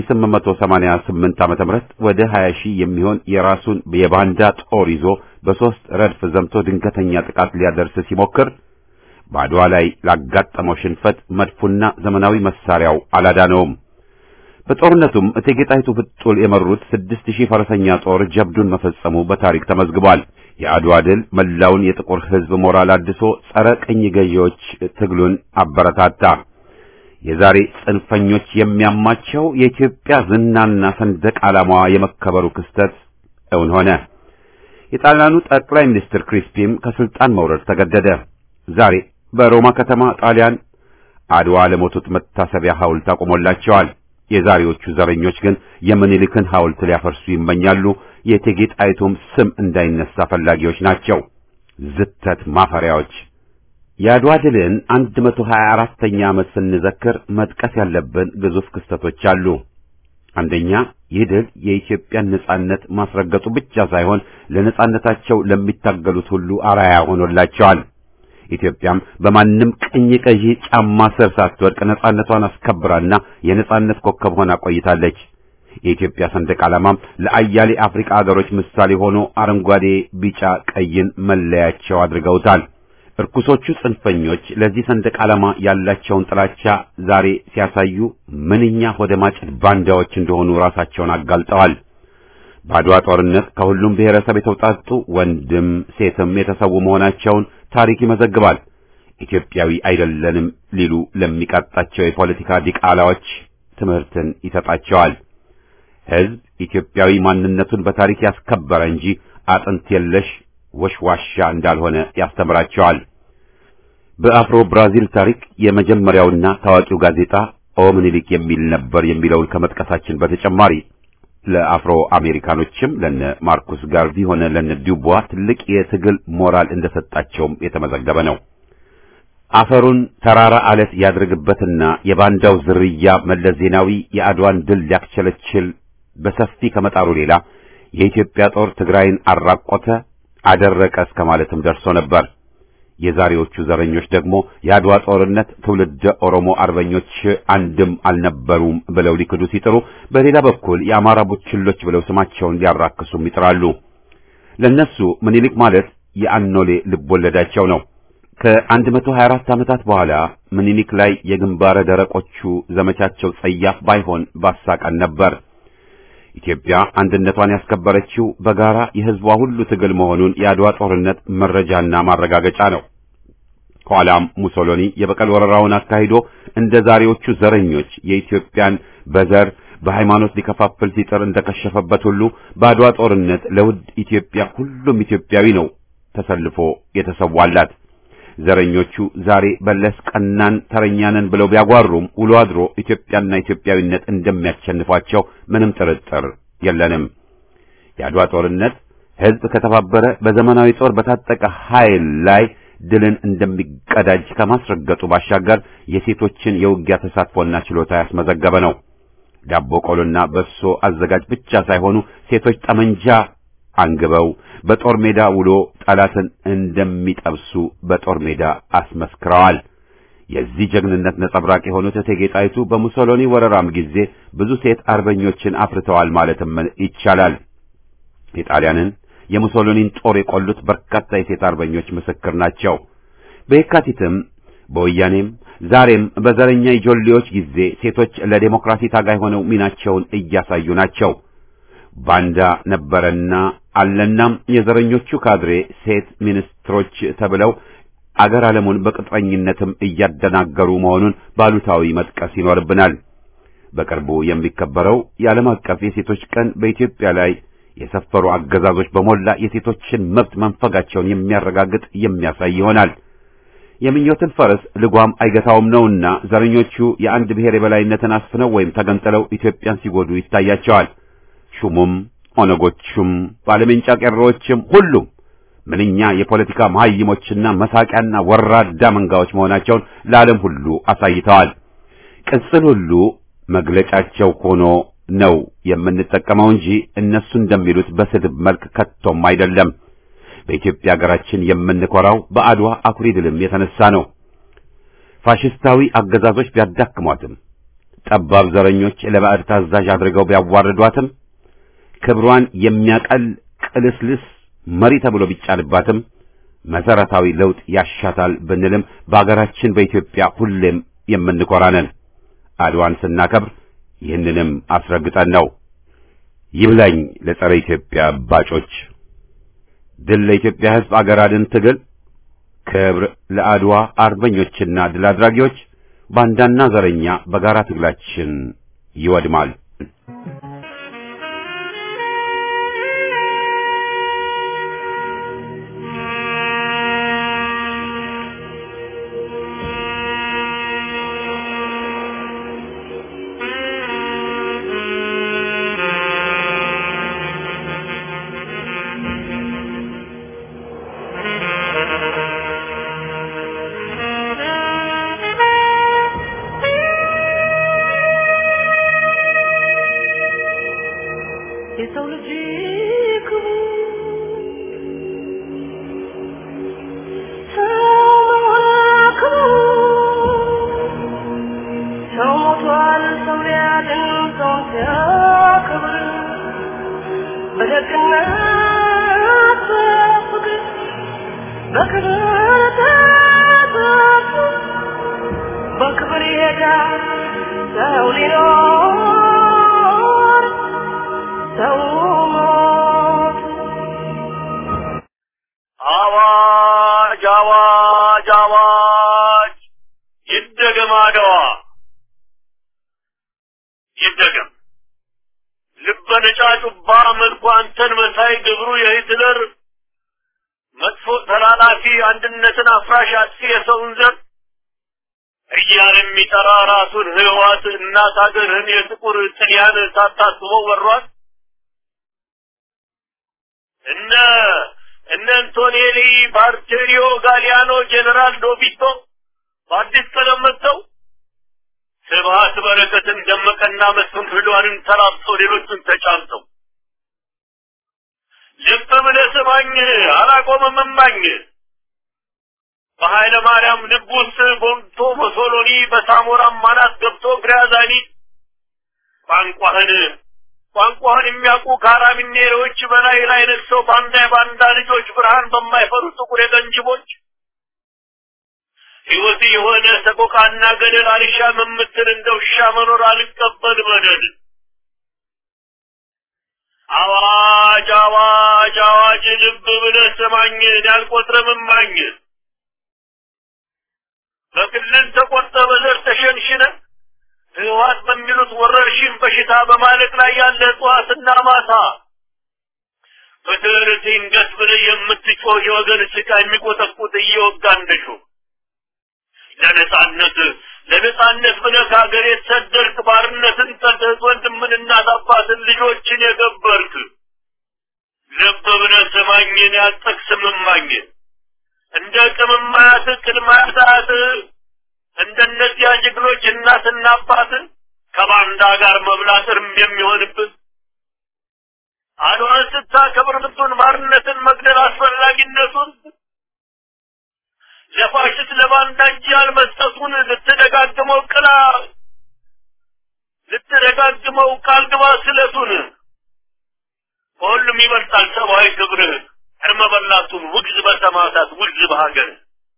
1888 ዓመተ ምህረት ወደ 20 ሺህ የሚሆን የራሱን የባንዳ ጦር ይዞ በሶስት ረድፍ ዘምቶ ድንገተኛ ጥቃት ሊያደርስ ሲሞክር በአድዋ ላይ ላጋጠመው ሽንፈት መድፉና ዘመናዊ መሳሪያው አላዳነውም። በጦርነቱም እቴጌ ጣይቱ ፍጡል የመሩት ስድስት ሺህ ፈረሰኛ ጦር ጀብዱን መፈጸሙ በታሪክ ተመዝግቧል። የአድዋ ድል መላውን የጥቁር ሕዝብ ሞራል አድሶ ጸረ ቅኝ ገዢዎች ትግሉን አበረታታ። የዛሬ ጽንፈኞች የሚያማቸው የኢትዮጵያ ዝናና ሰንደቅ ዓላማዋ የመከበሩ ክስተት እውን ሆነ። የጣሊያኑ ጠቅላይ ሚኒስትር ክሪስፒም ከስልጣን መውረድ ተገደደ። ዛሬ በሮማ ከተማ ጣሊያን አድዋ ለሞቱት መታሰቢያ ሐውልት አቆሞላቸዋል። የዛሬዎቹ ዘረኞች ግን የምኒልክን ሐውልት ሊያፈርሱ ይመኛሉ። የእቴጌ ጣይቱም ስም እንዳይነሳ ፈላጊዎች ናቸው። ዝተት ማፈሪያዎች። የአድዋ ድልን 124ኛ ዓመት ስንዘክር መጥቀስ ያለብን ግዙፍ ክስተቶች አሉ። አንደኛ ይህ ድል የኢትዮጵያን ነጻነት ማስረገጡ ብቻ ሳይሆን ለነጻነታቸው ለሚታገሉት ሁሉ አርአያ ሆኖላቸዋል። ኢትዮጵያም በማንም ቅኝ ገዢ ጫማ ስር ሳትወድቅ ነጻነቷን አስከብራና የነጻነት ኮከብ ሆና ቆይታለች። የኢትዮጵያ ሰንደቅ ዓላማም ለአያሌ አፍሪካ አገሮች ምሳሌ ሆኖ አረንጓዴ፣ ቢጫ፣ ቀይን መለያቸው አድርገውታል። እርኩሶቹ ጽንፈኞች ለዚህ ሰንደቅ ዓላማ ያላቸውን ጥላቻ ዛሬ ሲያሳዩ ምንኛ ወደ ማጨት ባንዳዎች እንደሆኑ ራሳቸውን አጋልጠዋል። በአድዋ ጦርነት ከሁሉም ብሔረሰብ የተውጣጡ ወንድም ሴትም የተሰዉ መሆናቸውን ታሪክ ይመዘግባል። ኢትዮጵያዊ አይደለንም ሊሉ ለሚቃጣቸው የፖለቲካ ዲቃላዎች ትምህርትን ይሰጣቸዋል። ሕዝብ ኢትዮጵያዊ ማንነቱን በታሪክ ያስከበረ እንጂ አጥንት የለሽ ወሽዋሻ እንዳልሆነ ያስተምራቸዋል። በአፍሮ ብራዚል ታሪክ የመጀመሪያውና ታዋቂው ጋዜጣ ኦ ምኒልክ የሚል ነበር የሚለውን ከመጥቀሳችን በተጨማሪ ለአፍሮ አሜሪካኖችም ለነ ማርኩስ ጋርቪ ሆነ ለነ ዲዩቦዋ ትልቅ የትግል ሞራል እንደሰጣቸውም የተመዘገበ ነው። አፈሩን ተራራ አለት ያድርግበትና የባንዳው ዝርያ መለስ ዜናዊ የአድዋን ድል ሊያክቸለችል በሰፊ ከመጣሩ ሌላ የኢትዮጵያ ጦር ትግራይን አራቆተ፣ አደረቀ እስከ ማለትም ደርሶ ነበር። የዛሬዎቹ ዘረኞች ደግሞ የአድዋ ጦርነት ትውልደ ኦሮሞ አርበኞች አንድም አልነበሩም ብለው ሊክዱ ሲጥሩ፣ በሌላ በኩል የአማራ ቡችሎች ብለው ስማቸውን ሊያራክሱም ይጥራሉ። ለነሱ ምኒልክ ማለት የአኖሌ ልቦለዳቸው ነው። ከ124 ዓመታት በኋላ ምኒልክ ላይ የግንባረ ደረቆቹ ዘመቻቸው ጸያፍ ባይሆን ባሳቀን ነበር። ኢትዮጵያ አንድነቷን ያስከበረችው በጋራ የሕዝቧ ሁሉ ትግል መሆኑን የአድዋ ጦርነት መረጃና ማረጋገጫ ነው። ኋላም ሙሶሎኒ የበቀል ወረራውን አካሂዶ እንደ ዛሬዎቹ ዘረኞች የኢትዮጵያን በዘር በሃይማኖት ሊከፋፍል ሲጥር እንደከሸፈበት ሁሉ በአድዋ ጦርነት ለውድ ኢትዮጵያ ሁሉም ኢትዮጵያዊ ነው ተሰልፎ የተሰዋላት። ዘረኞቹ ዛሬ በለስ ቀናን ተረኛንን ብለው ቢያጓሩም ውሎ አድሮ ኢትዮጵያና ኢትዮጵያዊነት እንደሚያሸንፏቸው ምንም ጥርጥር የለንም። የአድዋ ጦርነት ሕዝብ ከተባበረ በዘመናዊ ጦር በታጠቀ ኃይል ላይ ድልን እንደሚቀዳጅ ከማስረገጡ ባሻገር የሴቶችን የውጊያ ተሳትፎና ችሎታ ያስመዘገበ ነው። ዳቦ ቆሎና በሶ አዘጋጅ ብቻ ሳይሆኑ ሴቶች ጠመንጃ አንግበው በጦር ሜዳ ውሎ ጠላትን እንደሚጠብሱ በጦር ሜዳ አስመስክረዋል። የዚህ ጀግንነት ነጸብራቅ የሆኑት እቴጌ ጣይቱ በሙሶሎኒ ወረራም ጊዜ ብዙ ሴት አርበኞችን አፍርተዋል ማለትም ይቻላል። የጣሊያንን የሙሶሎኒን ጦር የቆሉት በርካታ የሴት አርበኞች ምስክር ናቸው። በየካቲትም በወያኔም ዛሬም በዘረኛ ኢጆሌዎች ጊዜ ሴቶች ለዴሞክራሲ ታጋይ ሆነው ሚናቸውን እያሳዩ ናቸው። ባንዳ ነበረና አለናም የዘረኞቹ ካድሬ ሴት ሚኒስትሮች ተብለው አገር ዓለሙን በቅጥረኝነትም እያደናገሩ መሆኑን ባሉታዊ መጥቀስ ይኖርብናል። በቅርቡ የሚከበረው የዓለም አቀፍ የሴቶች ቀን በኢትዮጵያ ላይ የሰፈሩ አገዛዞች በሞላ የሴቶችን መብት መንፈጋቸውን የሚያረጋግጥ የሚያሳይ ይሆናል። የምኞትን ፈረስ ልጓም አይገታውም ነውና ዘረኞቹ የአንድ ብሔር የበላይነትን አስፍነው ወይም ተገንጥለው ኢትዮጵያን ሲጎዱ ይታያቸዋል። ሹሙም ኦነጎቹም ባለሜንጫ ቄሮዎችም ሁሉም ምንኛ የፖለቲካ መሀይሞችና መሳቂያና ወራዳ መንጋዎች መሆናቸውን ለዓለም ሁሉ አሳይተዋል። ቅጽል ሁሉ መግለጫቸው ሆኖ ነው የምንጠቀመው እንጂ እነሱ እንደሚሉት በስድብ መልክ ከቶም አይደለም። በኢትዮጵያ ሀገራችን የምንኮራው በአድዋ አኩሪ ድልም የተነሳ ነው። ፋሽስታዊ አገዛዞች ቢያዳክሟትም፣ ጠባብ ዘረኞች ለባዕድ ታዛዥ አድርገው ቢያዋርዷትም፣ ክብሯን የሚያቀል ቅልስልስ መሪ ተብሎ ቢጫንባትም መሰረታዊ ለውጥ ያሻታል ብንልም በአገራችን በኢትዮጵያ ሁሌም የምንኮራ ነን። አድዋን ስናከብር ይህንንም አስረግጠን ነው። ይብላኝ ለጸረ ኢትዮጵያ ባጮች። ድል ለኢትዮጵያ ሕዝብ አገር አድን ትግል፣ ክብር ለአድዋ አርበኞችና ድል አድራጊዎች። ባንዳና ዘረኛ በጋራ ትግላችን ይወድማል። የሰው ልጅ ክቡር ሰው ክቡር ሰው ሞቷል ሰው ሊያድን ሰውን ሲያከብር በደግነት በፍቅር በክብር ተጠርቶ በክብር ይሄዳል ሰው ሊኖር ሰው ሞት አዋጅ አዋጅ አዋጅ! ይደገም አድዋ ይደገም። ልበ ነጫጩባ መልኩ አንተን መሳይ ግብሩ የሂትለር መጥፎ ተላላፊ አንድነትን አፍራሽ አጥፊ የሰውን ዘር እያለ የሚጠራ ራሱን ህዋት እናት ሀገርህን የጥቁር ጥልያን ሳታስበው ወሯት። እነ እነ አንቶኔሊ፣ ባርቴሪዮ፣ ጋሊያኖ፣ ጄኔራል ዶቢቶ በአዲስ ቀለም መጥተው ስብሀት በረከትን ደመቀና መስፍን ፍሏንን ተራብተው ሌሎቹን ተጫምተው ልብ ብለህ ስማኝ አላቆምም እማኝ በኃይለ ማርያም ልብ ውስጥ ቦንቶ ሞሶሎኒ በሳሞራም ማናት ገብቶ ግራዛኒ ቋንቋህን ቋንቋህን የሚያውቁ ካራሚኔሮች በላይ ላይ ነግሰው ባንዳ የባንዳ ልጆች ብርሃን በማይፈሩ ጥቁር የቀንጅቦች ሕይወት የሆነ ሰቆቃና ገደል አልሻም የምትል እንደ ውሻ መኖር አልቀበል በደል አዋጅ አዋጅ አዋጅ ልብ ብለህ ስማኝ ያልቆጥረም እማኝ በክልል ተቆርጠ በዘር ተሸንሽነ ህወሓት በሚሉት ወረርሽኝ በሽታ በማለቅ ላይ ያለ እጽዋትና ማሳ ፍትህ ትንገስ ብለህ የምትጮህ የወገን ስቃ የሚቆጠቁት እየወጋ እንደሹ ለነጻነት ለነጻነት ብለህ ከሀገር የተሰደድክ ባርነትን ጠልተህ ወንድምን እናት አባትን ልጆችን የገበርክ ልብ ብለህ ስማኝን ያልጠቅስም እማኝ እንደ ቅምማያት ቅድማያት እንደነዚያ ጀግኖች እናትና አባት ከባንዳ ጋር መብላት እርም የሚሆንብን አድዋን ስታከብር ምቱን ባርነትን መግደል አስፈላጊነቱን ለፋሽስት ለባንዳ እጅ ያልመስጠቱን ልትደጋግመው ቅላ ልትደጋግመው ቃል ግባ ስለቱን ከሁሉም ይበልጣል ሰብአዊ ክብርህ እርመ በላቱን ውግዝ በሰማዕታት ውግዝ በሀገር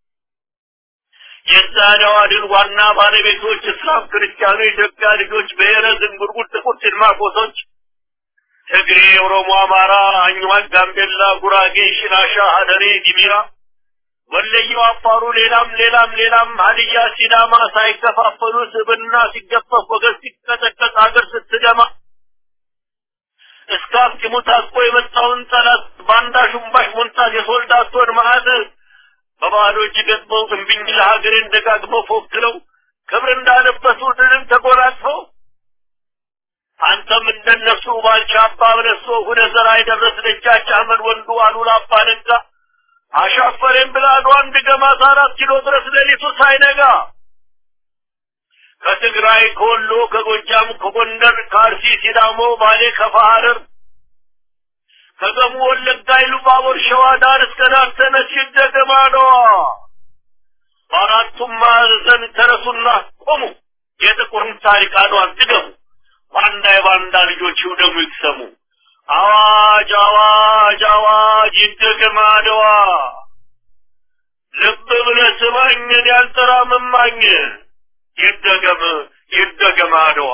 የዛሬዋ ድል ዋና ባለቤቶች እስላም፣ ክርስቲያኑ፣ የኢትዮጵያ ልጆች፣ ብሔረ ዝንጉርጉር፣ ጥቁር ጭልማቆሶች፣ ትግሬ፣ ኦሮሞ፣ አማራ፣ አኝዋክ፣ ጋምቤላ፣ ጉራጌ፣ ሽናሻ፣ ሀደሬ፣ ዲሚራ፣ ወለየው፣ አፋሩ፣ ሌላም ሌላም ሌላም ሀዲያ፣ ሲዳማ ሳይከፋፈሉ ስብና ሲገፈፍ ወገን ሲቀጠቀጥ ሀገር ስትደማ እስከ አፍኪሙ ታጥቆ የመጣውን ጠላት ባንዳ ሹምባሽ ሞንታት የሶልዳቶን መዓት በባዶ እጅ ገጥመው እምቢኝ ለሀገሬን ደጋግመው ፎክለው ክብር እንዳለበሱ ድልን ተጎናጽፈው አንተም እንደነሱ ባልቻ አባ በለሶ ሁነ ዘራ የደረስ ደጃች አህመድ ወንዱ አሉላ አባ ነጋ አሻፈሬን ብላ አድዋን ድገማት አራት ኪሎ ድረስ ሌሊቱ ሳይነጋ ከትግራይ ከወሎ ከጎጃም ከጎንደር ከአርሲ ሲዳሞ ባሌ ከፋ ሐረር ከገሙ ወለጋ ኢሉባቦር ሸዋ ዳር እስከ ዳር ተነሽ ደገማ ነዋ በአራቱም ማዕዘን ተነሱና ቆሙ የጥቁርን ታሪክ አድዋን ድገሙ ባንዳ የባንዳ ልጆች ይውደሙ ይቅሰሙ አዋጅ አዋጅ አዋጅ ይደገም አድዋ ልብ ብለህ ስማኝን ያልጠራ መማኝ ይደገም ይደገም አድዋ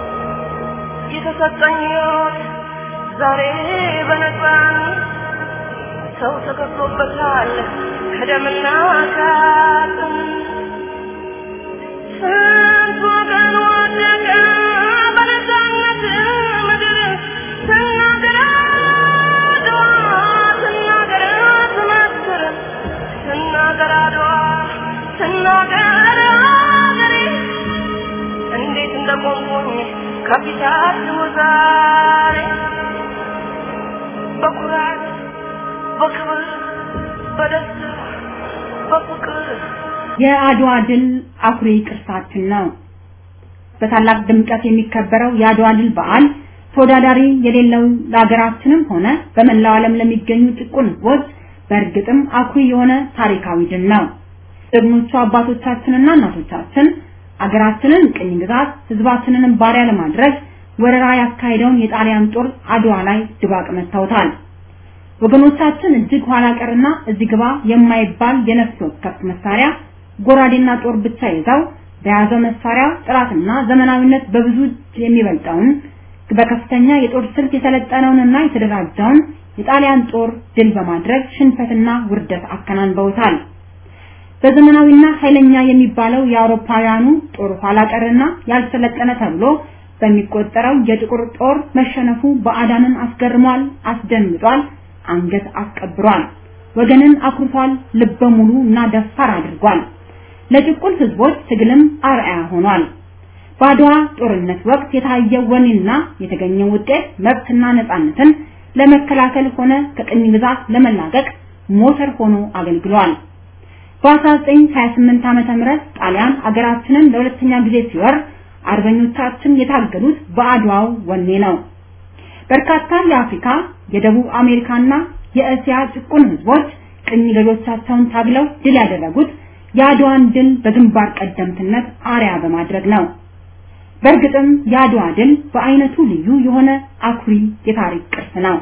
የተሰጠኝ ሕይወት ዛሬ በነፃነት ሰው ተከፍሎበታል ከደምና ከአጥንት ስንት ወገን ወደቀ በነፃነት ምድር ስናገር አድዋ ስናገር ትመስክር ስናገር አድዋ ስናገር አገሬ እንዴት እንደቆምኩኝ ከፊታችሁ ዛሬ በኩራት በክብር በደስታ በፍቅር የአድዋ ድል አኩሪ ቅርሳችን ነው። በታላቅ ድምቀት የሚከበረው የአድዋ ድል በዓል ተወዳዳሪ የሌለው ለሀገራችንም ሆነ በመላው ዓለም ለሚገኙ ጭቁን ሕዝቦች በእርግጥም አኩሪ የሆነ ታሪካዊ ድል ነው። ጀግኖቹ አባቶቻችንና እናቶቻችን አገራችንን ቅኝ ግዛት ህዝባችንንም ባሪያ ለማድረግ ወረራ ያካሄደውን የጣሊያን ጦር አድዋ ላይ ድባቅ መታውታል። ወገኖቻችን እጅግ ኋላ ቀርና እዚህ ግባ የማይባል የነፍስ ወከፍ መሳሪያ ጎራዴና ጦር ብቻ ይዘው በያዘው መሳሪያ ጥራትና ዘመናዊነት በብዙ የሚበልጠውን በከፍተኛ የጦር ስልት የሰለጠነውንና የተደራጀውን የጣሊያን ጦር ድል በማድረግ ሽንፈትና ውርደት አከናንበውታል። በዘመናዊና ኃይለኛ የሚባለው የአውሮፓውያኑ ጦር ኋላ ቀርና ያልሰለጠነ ተብሎ በሚቆጠረው የጥቁር ጦር መሸነፉ ባዕዳንን አስገርሟል፣ አስደንግጧል፣ አንገት አስቀብሯል፣ ወገንን አኩርቷል፣ ልበ ሙሉ እና ደፋር አድርጓል። ለጭቁን ህዝቦች ትግልም አርአያ ሆኗል። በአድዋ ጦርነት ወቅት የታየው ወኔና የተገኘው ውጤት መብትና ነጻነትን ለመከላከል ሆነ ከቅኝ ግዛት ለመላቀቅ ሞተር ሆኖ አገልግሏል። በ1928 ዓመተ ምህረት ጣሊያን አገራችንን ለሁለተኛ ጊዜ ሲወር አርበኞቻችን የታገሉት በአድዋው ወኔ ነው። በርካታ የአፍሪካ፣ የደቡብ አሜሪካና የእስያ ጭቁን ህዝቦች ቅኝ ገዢዎቻቸውን ታግለው ድል ያደረጉት የአድዋን ድል በግንባር ቀደምትነት አርያ በማድረግ ነው። በእርግጥም የአድዋ ድል በአይነቱ ልዩ የሆነ አኩሪ የታሪክ ቅርስ ነው።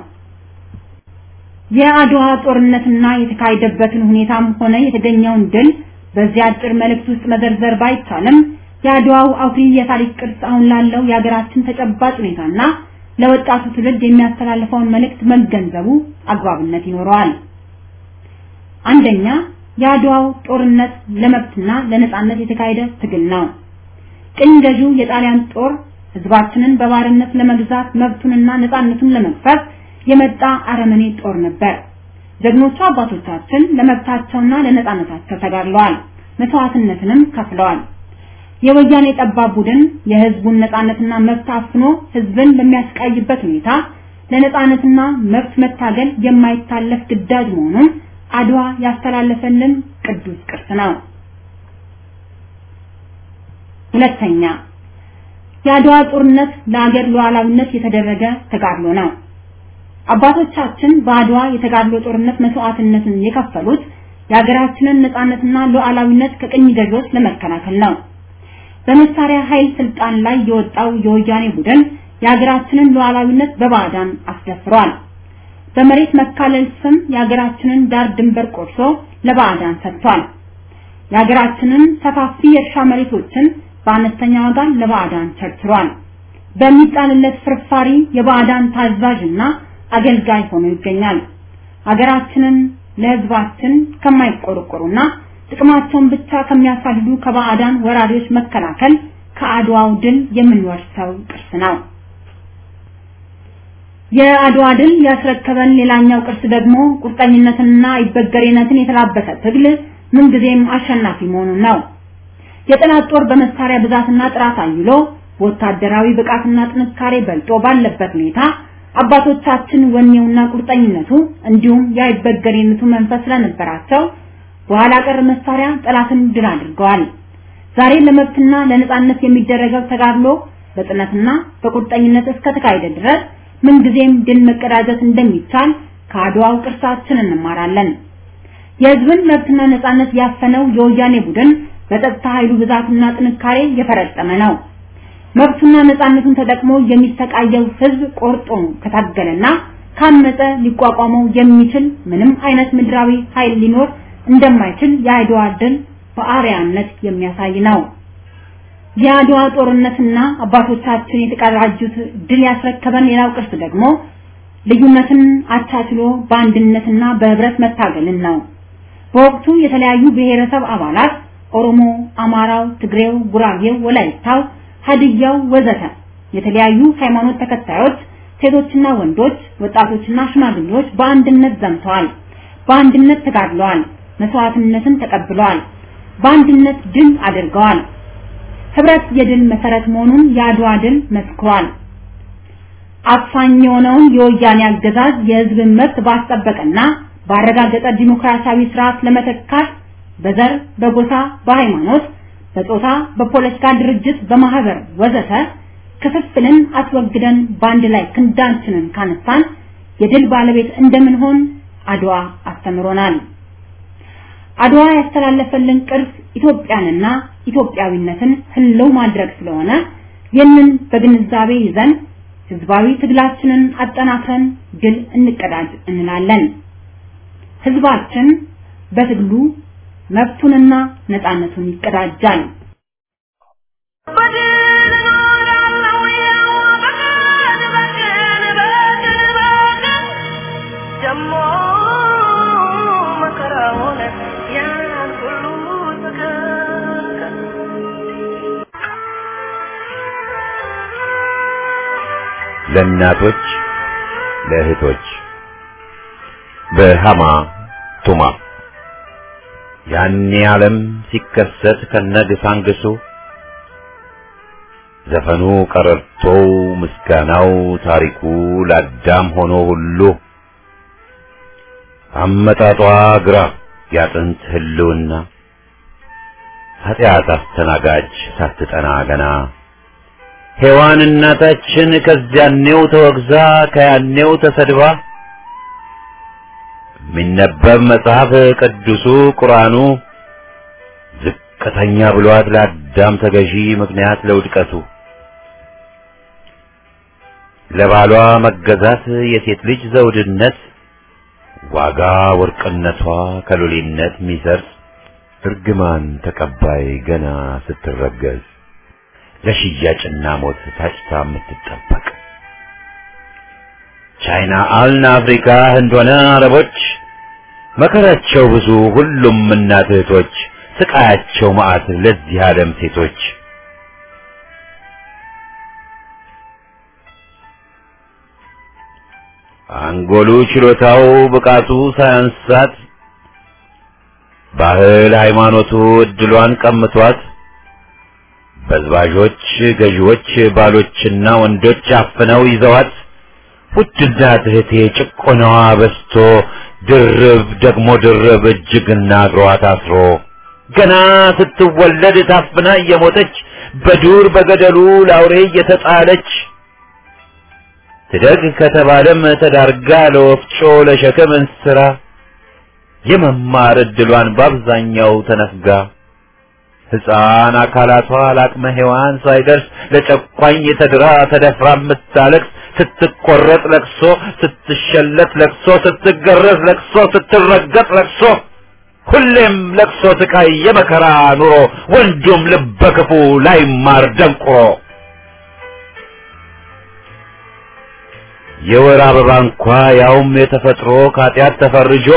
የአድዋ ጦርነትና የተካሄደበትን ሁኔታም ሆነ የተገኘውን ድል በዚህ አጭር መልእክት ውስጥ መዘርዘር ባይቻልም የአድዋው አኩሪ የታሪክ ቅርስ አሁን ላለው የሀገራችን ተጨባጭ ሁኔታና ለወጣቱ ትውልድ የሚያስተላልፈውን መልእክት መገንዘቡ አግባብነት ይኖረዋል። አንደኛ የአድዋው ጦርነት ለመብትና ለነጻነት የተካሄደ ትግል ነው። ቅኝ ገዢው የጣሊያን ጦር ህዝባችንን በባርነት ለመግዛት መብቱንና ነጻነቱን ለመግፈፍ የመጣ አረመኔ ጦር ነበር። ጀግኖቹ አባቶቻችን ለመብታቸውና ለነጻነታቸው ተጋድለዋል፣ መስዋዕትነትንም ከፍለዋል። የወያኔ ጠባብ ቡድን የህዝቡን ነጻነትና መብት አፍኖ ህዝብን በሚያስቃይበት ሁኔታ ለነጻነትና መብት መታገል የማይታለፍ ግዳጅ መሆኑን አድዋ ያስተላለፈልን ቅዱስ ቅርስ ነው። ሁለተኛ የአድዋ ጦርነት ለአገር ሉዓላዊነት የተደረገ ተጋድሎ ነው። አባቶቻችን በአድዋ የተጋድሎ ጦርነት መስዋዕትነትን የከፈሉት የሀገራችንን ነጻነትና ሉዓላዊነት ከቅኝ ገዢዎች ለመከላከል ነው። በመሳሪያ ኃይል ስልጣን ላይ የወጣው የወያኔ ቡድን የሀገራችንን ሉዓላዊነት በባዕዳን አስደፍሯል። በመሬት መካለል ስም የሀገራችንን ዳር ድንበር ቆርሶ ለባዕዳን ሰጥቷል። የሀገራችንን ሰፋፊ የእርሻ መሬቶችን በአነስተኛ ዋጋ ለባዕዳን ቸርችሯል። በሚጣልለት ፍርፋሪ የባዕዳን ታዛዥና አገልጋይ ሆኖ ይገኛል። ሀገራችንን ለህዝባችን ከማይቆረቆሩና ጥቅማቸውን ብቻ ከሚያሳድዱ ከባዕዳን ወራሪዎች መከላከል ከአድዋው ድል የምንወርሰው ቅርስ ነው። የአድዋ ድል ያስረከበን ሌላኛው ቅርስ ደግሞ ቁርጠኝነትንና አይበገሬነትን የተላበሰ ትግል ምንጊዜም አሸናፊ መሆኑን ነው። የጠላት ጦር በመሳሪያ ብዛትና ጥራት አይሎ ወታደራዊ ብቃትና ጥንካሬ በልጦ ባለበት ሁኔታ አባቶቻችን ወኔውና ቁርጠኝነቱ እንዲሁም የአይበገሬነቱ መንፈስ ስለነበራቸው በኋላ ቀር መሳሪያ ጠላትን ድል አድርገዋል። ዛሬ ለመብትና ለነጻነት የሚደረገው ተጋድሎ በጽናትና በቁርጠኝነት እስከተካሄደ ድረስ ምንጊዜም ድል መቀዳጀት እንደሚቻል ከአድዋው ቅርሳችን እንማራለን። የህዝብን መብትና ነጻነት ያፈነው የወያኔ ቡድን በጸጥታ ኃይሉ ብዛትና ጥንካሬ የፈረጠመ ነው። መብቱና ነጻነቱን ተጠቅሞ የሚሰቃየው ህዝብ ቆርጦ ከታገለና ካመፀ ሊቋቋመው የሚችል ምንም አይነት ምድራዊ ኃይል ሊኖር እንደማይችል የአድዋ ድል በአርያነት የሚያሳይ ነው። የአድዋ ጦርነትና አባቶቻችን የተቀዳጁት ድል ያስረከበን ሌላው ቅርስ ደግሞ ልዩነትን አቻችሎ በአንድነትና በህብረት መታገልን ነው። በወቅቱ የተለያዩ ብሔረሰብ አባላት ኦሮሞ፣ አማራው፣ ትግሬው፣ ጉራጌው፣ ወላይታው፣ ሀድያው ወዘተ የተለያዩ ሃይማኖት ተከታዮች ሴቶችና ወንዶች፣ ወጣቶችና ሽማግሌዎች በአንድነት ዘምተዋል። በአንድነት ተጋድለዋል። መስዋዕትነትን ተቀብለዋል። በአንድነት ድል አድርገዋል። ህብረት የድል መሰረት መሆኑን የአድዋ ድል መስክሯል። አፋኝ የሆነውን የወያኔ አገዛዝ የህዝብን መብት ባስጠበቀና ባረጋገጠ ዲሞክራሲያዊ ስርዓት ለመተካት በዘር፣ በጎሳ፣ በሃይማኖት፣ በጾታ፣ በፖለቲካ ድርጅት፣ በማህበር ወዘተ ክፍፍልን አስወግደን በአንድ ላይ ክንዳችንን ካነሳን የድል ባለቤት እንደምንሆን አድዋ አስተምሮናል። አድዋ ያስተላለፈልን ቅርስ ኢትዮጵያንና ኢትዮጵያዊነትን ህልው ማድረግ ስለሆነ ይህንን በግንዛቤ ይዘን ህዝባዊ ትግላችንን አጠናክረን ድል እንቀዳጅ እንላለን። ህዝባችን በትግሉ መብቱንና ነፃነቱን ይቀዳጃል። ለእናቶች ለእህቶች በሃማ ቱማ ያኔ ዓለም ሲከሰት ከነግሳንግሱ ዘፈኑ ቀረርቶው ምስጋናው ታሪኩ ለአዳም ሆኖ ሁሉ አመጣጧ ግራ ያጥንት ህልውና ኃጢአት አስተናጋጅ ሳትጠና ገና ሔዋን እናታችን ከዚያኔው ተወግዛ ከያኔው ተሰድባ የሚነበብ መጽሐፍ ቅዱሱ ቁርአኑ ዝቅተኛ ብሏት ለአዳም ተገዢ ምክንያት ለውድቀቱ ለባሏ መገዛት የሴት ልጅ ዘውድነት ዋጋ ወርቅነቷ ከሎሌነት ሚሰርጽ እርግማን ተቀባይ ገና ስትረገዝ ለሽያጭና ሞት ታጭታ የምትጠበቅ ቻይና አልን አፍሪካ ህንድ ሆነ አረቦች መከራቸው ብዙ ሁሉም እናት እህቶች ስቃያቸው መዓት ለዚህ ዓለም ሴቶች አንጎሉ ችሎታው ብቃቱ ሳያንሳት ባህል ሃይማኖቱ እድሏን ቀምቷት በዝባዦች ገዢዎች ባሎችና ወንዶች አፍነው ይዘዋት ውድና እህቴ ጭቆናዋ በስቶ ድርብ ደግሞ ድርብ እጅግና እግሯ ታስሮ ገና ስትወለድ ታፍና እየሞተች በዱር በገደሉ ለአውሬ እየተጣለች ትደግ ከተባለም ተዳርጋ ለወፍጮ ለሸክም እንስራ የመማር እድሏን በአብዛኛው ተነፍጋ ሕፃን አካላቷ ለአቅመ ሔዋን ሳይደርስ ለጨቋኝ ተድራ ተደፍራ የምታለቅስ ስትቆረጥ ለቅሶ፣ ስትሸለት ለቅሶ፣ ስትገረዝ ለቅሶ፣ ስትረገጥ ለቅሶ፣ ሁሌም ለቅሶ ስቃይ የመከራ ኑሮ ወንዱም ልበ ክፉ ላይማር ደንቁሮ የወር አበባ እንኳ ያውም የተፈጥሮ ከኃጢአት ተፈርጆ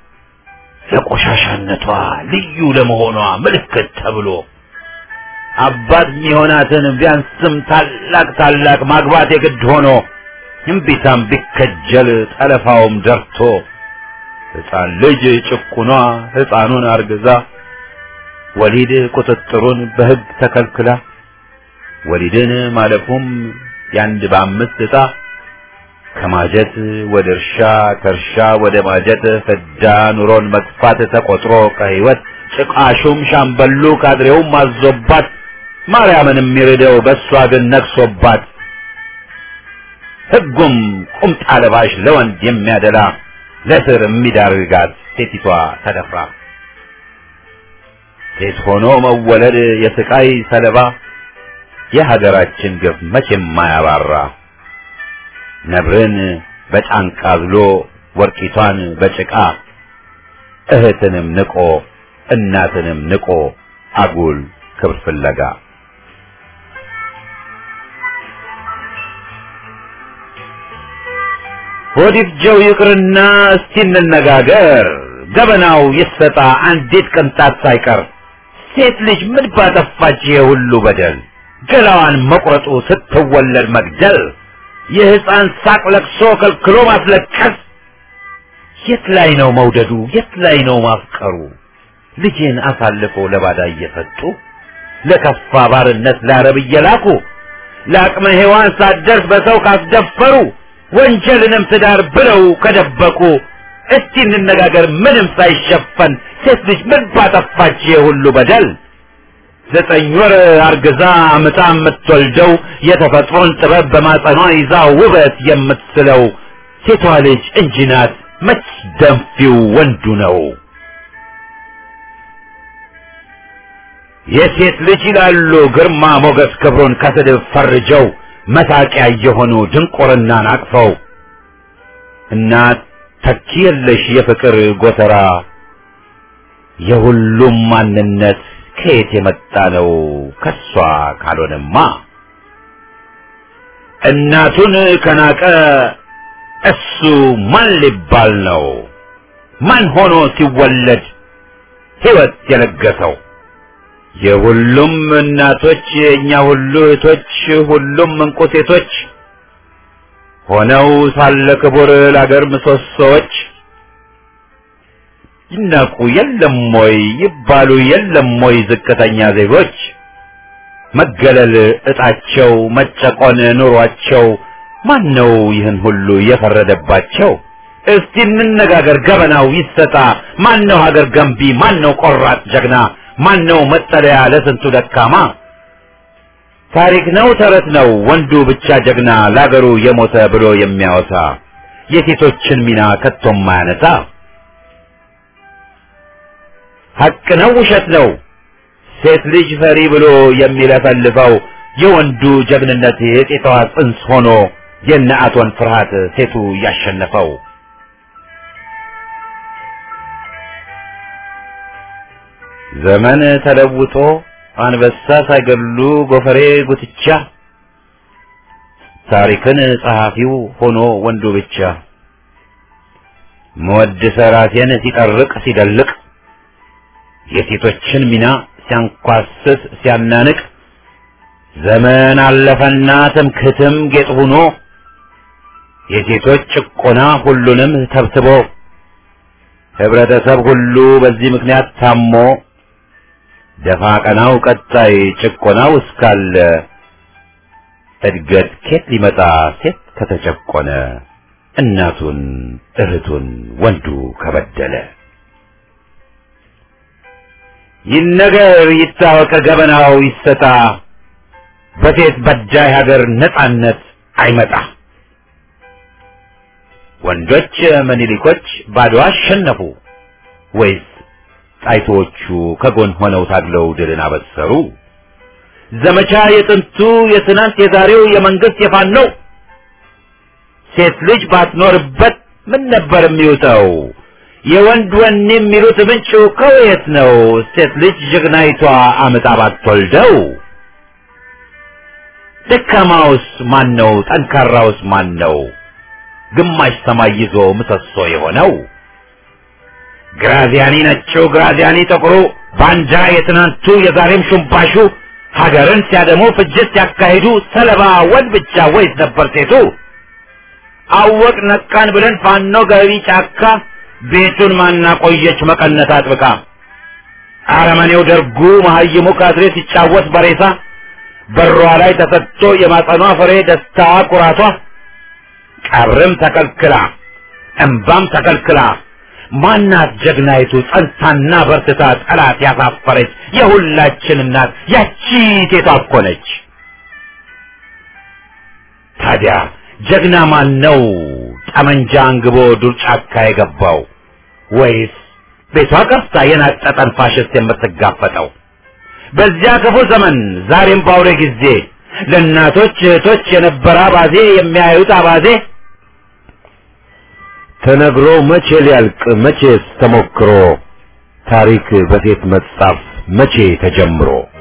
ለቆሻሻነቷ ልዩ ለመሆኗ ምልክት ተብሎ አባት የሚሆናትን ቢያንስም ታላቅ ታላቅ ማግባት የግድ ሆኖ እምቢታም ቢከጀል ጠለፋውም ደርቶ ሕፃን ልጅ ጭቁኗ ሕፃኑን አርግዛ ወሊድ ቁጥጥሩን በሕግ ተከልክላ ወሊድን ማለፉም ያንድ በአምስት ዕጣ ከማጀት ወደ እርሻ ከእርሻ ወደ ማጀት ፍዳ ኑሮን መግፋት ተቆጥሮ ከህይወት ጭቃሹም ሻምበሉ ካድሬውም አዞባት ማርያምን የሚርደው በእሷ ግን ነግሶባት ሕጉም ቁምጣ ለባሽ ለወንድ የሚያደላ ለስር የሚዳርጋት ሴቲቷ ተደፍራ ሴት ሆኖ መወለድ የስቃይ ሰለባ የሀገራችን ግፍ መቼም ማያባራ ነብርን በጫንቃ ዝሎ ወርቂቷን በጭቃ እህትንም ንቆ እናትንም ንቆ አጉል ክብር ፍለጋ ሆዲፍጀው ይቅርና እስቲ እንነጋገር ገበናው ይሰጣ አንዲት ቅንጣት ሳይቀር ሴት ልጅ ምን ባጠፋች ይሄ ሁሉ በደል ገላዋን መቁረጡ ስትወለድ መግደል የህፃን ሳቅ ለቅሶ ከልክሎ ማስለቀስ የት ላይ ነው መውደዱ የት ላይ ነው ማፍቀሩ ልጄን አሳልፎ ለባዳ እየሰጡ ለከፋ ባርነት ለአረብ እየላኩ ለአቅመ ሔዋን ሳትደርስ በሰው ካስደፈሩ ወንጀልንም ትዳር ብለው ከደበቁ እስቲ እንነጋገር ምንም ሳይሸፈን ሴት ልጅ ምን ባጠፋች የሁሉ በደል ዘጠኝ ወር አርግዛ ምጣ የምትወልደው የተፈጥሮን ጥበብ በማጸኗ ይዛ ውበት የምትስለው ሴቷ ልጅ እንጂ ናት መች ደንፊው ወንዱ ነው የሴት ልጅ ይላሉ ግርማ ሞገስ ክብሩን ከስድብ ፈርጀው መሳቂያ የሆኑ ድንቁርናን አቅፈው እናት ተኪ የለሽ የፍቅር ጎተራ የሁሉም ማንነት ከየት የመጣ ነው ከሷ ካልሆነማ እናቱን ከናቀ እሱ ማን ሊባል ነው ማን ሆኖ ሲወለድ ሕይወት የለገሰው የሁሉም እናቶች የእኛ ሁሉ እህቶች ሁሉም እንቁ ሴቶች ሆነው ሳለ ክቡር ለአገር ምሰሶዎች ይናቁ የለም ወይ ይባሉ የለም ወይ ዝቅተኛ ዜጎች መገለል እጣቸው መጨቆን ኑሯቸው ማን ነው ይህን ሁሉ የፈረደባቸው? እስቲ እንነጋገር ገበናው ይሰጣ። ማን ነው ሀገር ገንቢ? ማን ነው ቆራጥ ጀግና? ማን ነው መጠለያ ለስንቱ ደካማ? ታሪክ ነው ተረት ነው ወንዱ ብቻ ጀግና ለአገሩ የሞተ ብሎ የሚያወሳ የሴቶችን ሚና ከቶም ማያነሳ ሐቅ ነው ውሸት ነው ሴት ልጅ ፈሪ ብሎ የሚለፈልፈው የወንዱ ጀግንነት የጤቷ ጽንስ ሆኖ የነአቶን ፍርሃት ሴቱ ያሸነፈው ዘመን ተለውጦ አንበሳ ሳይገሉ ጎፈሬ ጉትቻ ታሪክን ጸሐፊው ሆኖ ወንዱ ብቻ መወድሰ ራሴን ሲጠርቅ ሲደልቅ የሴቶችን ሚና ሲያንኳስስ ሲያናንቅ ዘመን አለፈና ትምክህትም ጌጥ ሆኖ የሴቶች ጭቆና ሁሉንም ተብትቦ ህብረተሰብ ሁሉ በዚህ ምክንያት ታሞ ደፋ ቀናው ቀጣይ ጭቆናው እስካለ እድገት ኬት ሊመጣ ሴት ከተጨቆነ እናቱን እህቱን ወንዱ ከበደለ ይነገር ይታወቅ ገበናው ይሰጣ በሴት በዳይ ሀገር ነጻነት አይመጣ ወንዶች ምኒልኮች ባድዋ አሸነፉ ወይስ ጣይቶቹ ከጎን ሆነው ታግለው ድልን አበሰሩ? ዘመቻ የጥንቱ የትናንት የዛሬው የመንግስት የፋኖ ሴት ልጅ ባትኖርበት ምን ነበር የሚውጠው? የወንድ ወኔ የሚሉት ምንጩ ከየት ነው? ሴት ልጅ ጀግናይቷ አምጣ ባትወልደው። ደካማውስ ማን ነው? ጠንካራውስ ማን ነው? ግማሽ ሰማይ ይዞ ምሰሶ የሆነው ግራዚያኒ ነጩ ግራዚያኒ ጥቁሩ ባንዳ የትናንቱ የዛሬም ሹምባሹ ሀገርን ሲያደሙ ፍጅት ሲያካሂዱ ሰለባ ወንድ ብቻ ወይስ ነበር ሴቱ? አወቅ ነቃን ብለን ፋኖ ገቢ ጫካ ቤቱን ማናቆየች መቀነት አጥብቃ አረመኔው ደርጉ መሀይሙ ካድሬ ሲጫወት በሬሳ በሯ ላይ ተሰጥቶ የማጸኗ ፍሬ ደስታዋ ኩራቷ ቀብርም ተከልክላ እንባም ተከልክላ ማናት ጀግናይቱ ጸንታና በርትታ ጠላት ያሳፈረች የሁላችን እናት ያቺ ሴቷ እኮ ነች። ታዲያ ጀግና ማን ነው? ጠመንጃ አንግቦ ዱር ጫካ የገባው ወይስ ቤቷ ቀርታ የናጠጠን ፋሽስት የምትጋፈጠው? በዚያ ክፉ ዘመን ዛሬም ባውሬ ጊዜ ለእናቶች እህቶች የነበረ አባዜ የሚያዩት አባዜ ተነግሮ መቼ ሊያልቅ መቼስ ተሞክሮ ታሪክ በሴት መጻፍ መቼ ተጀምሮ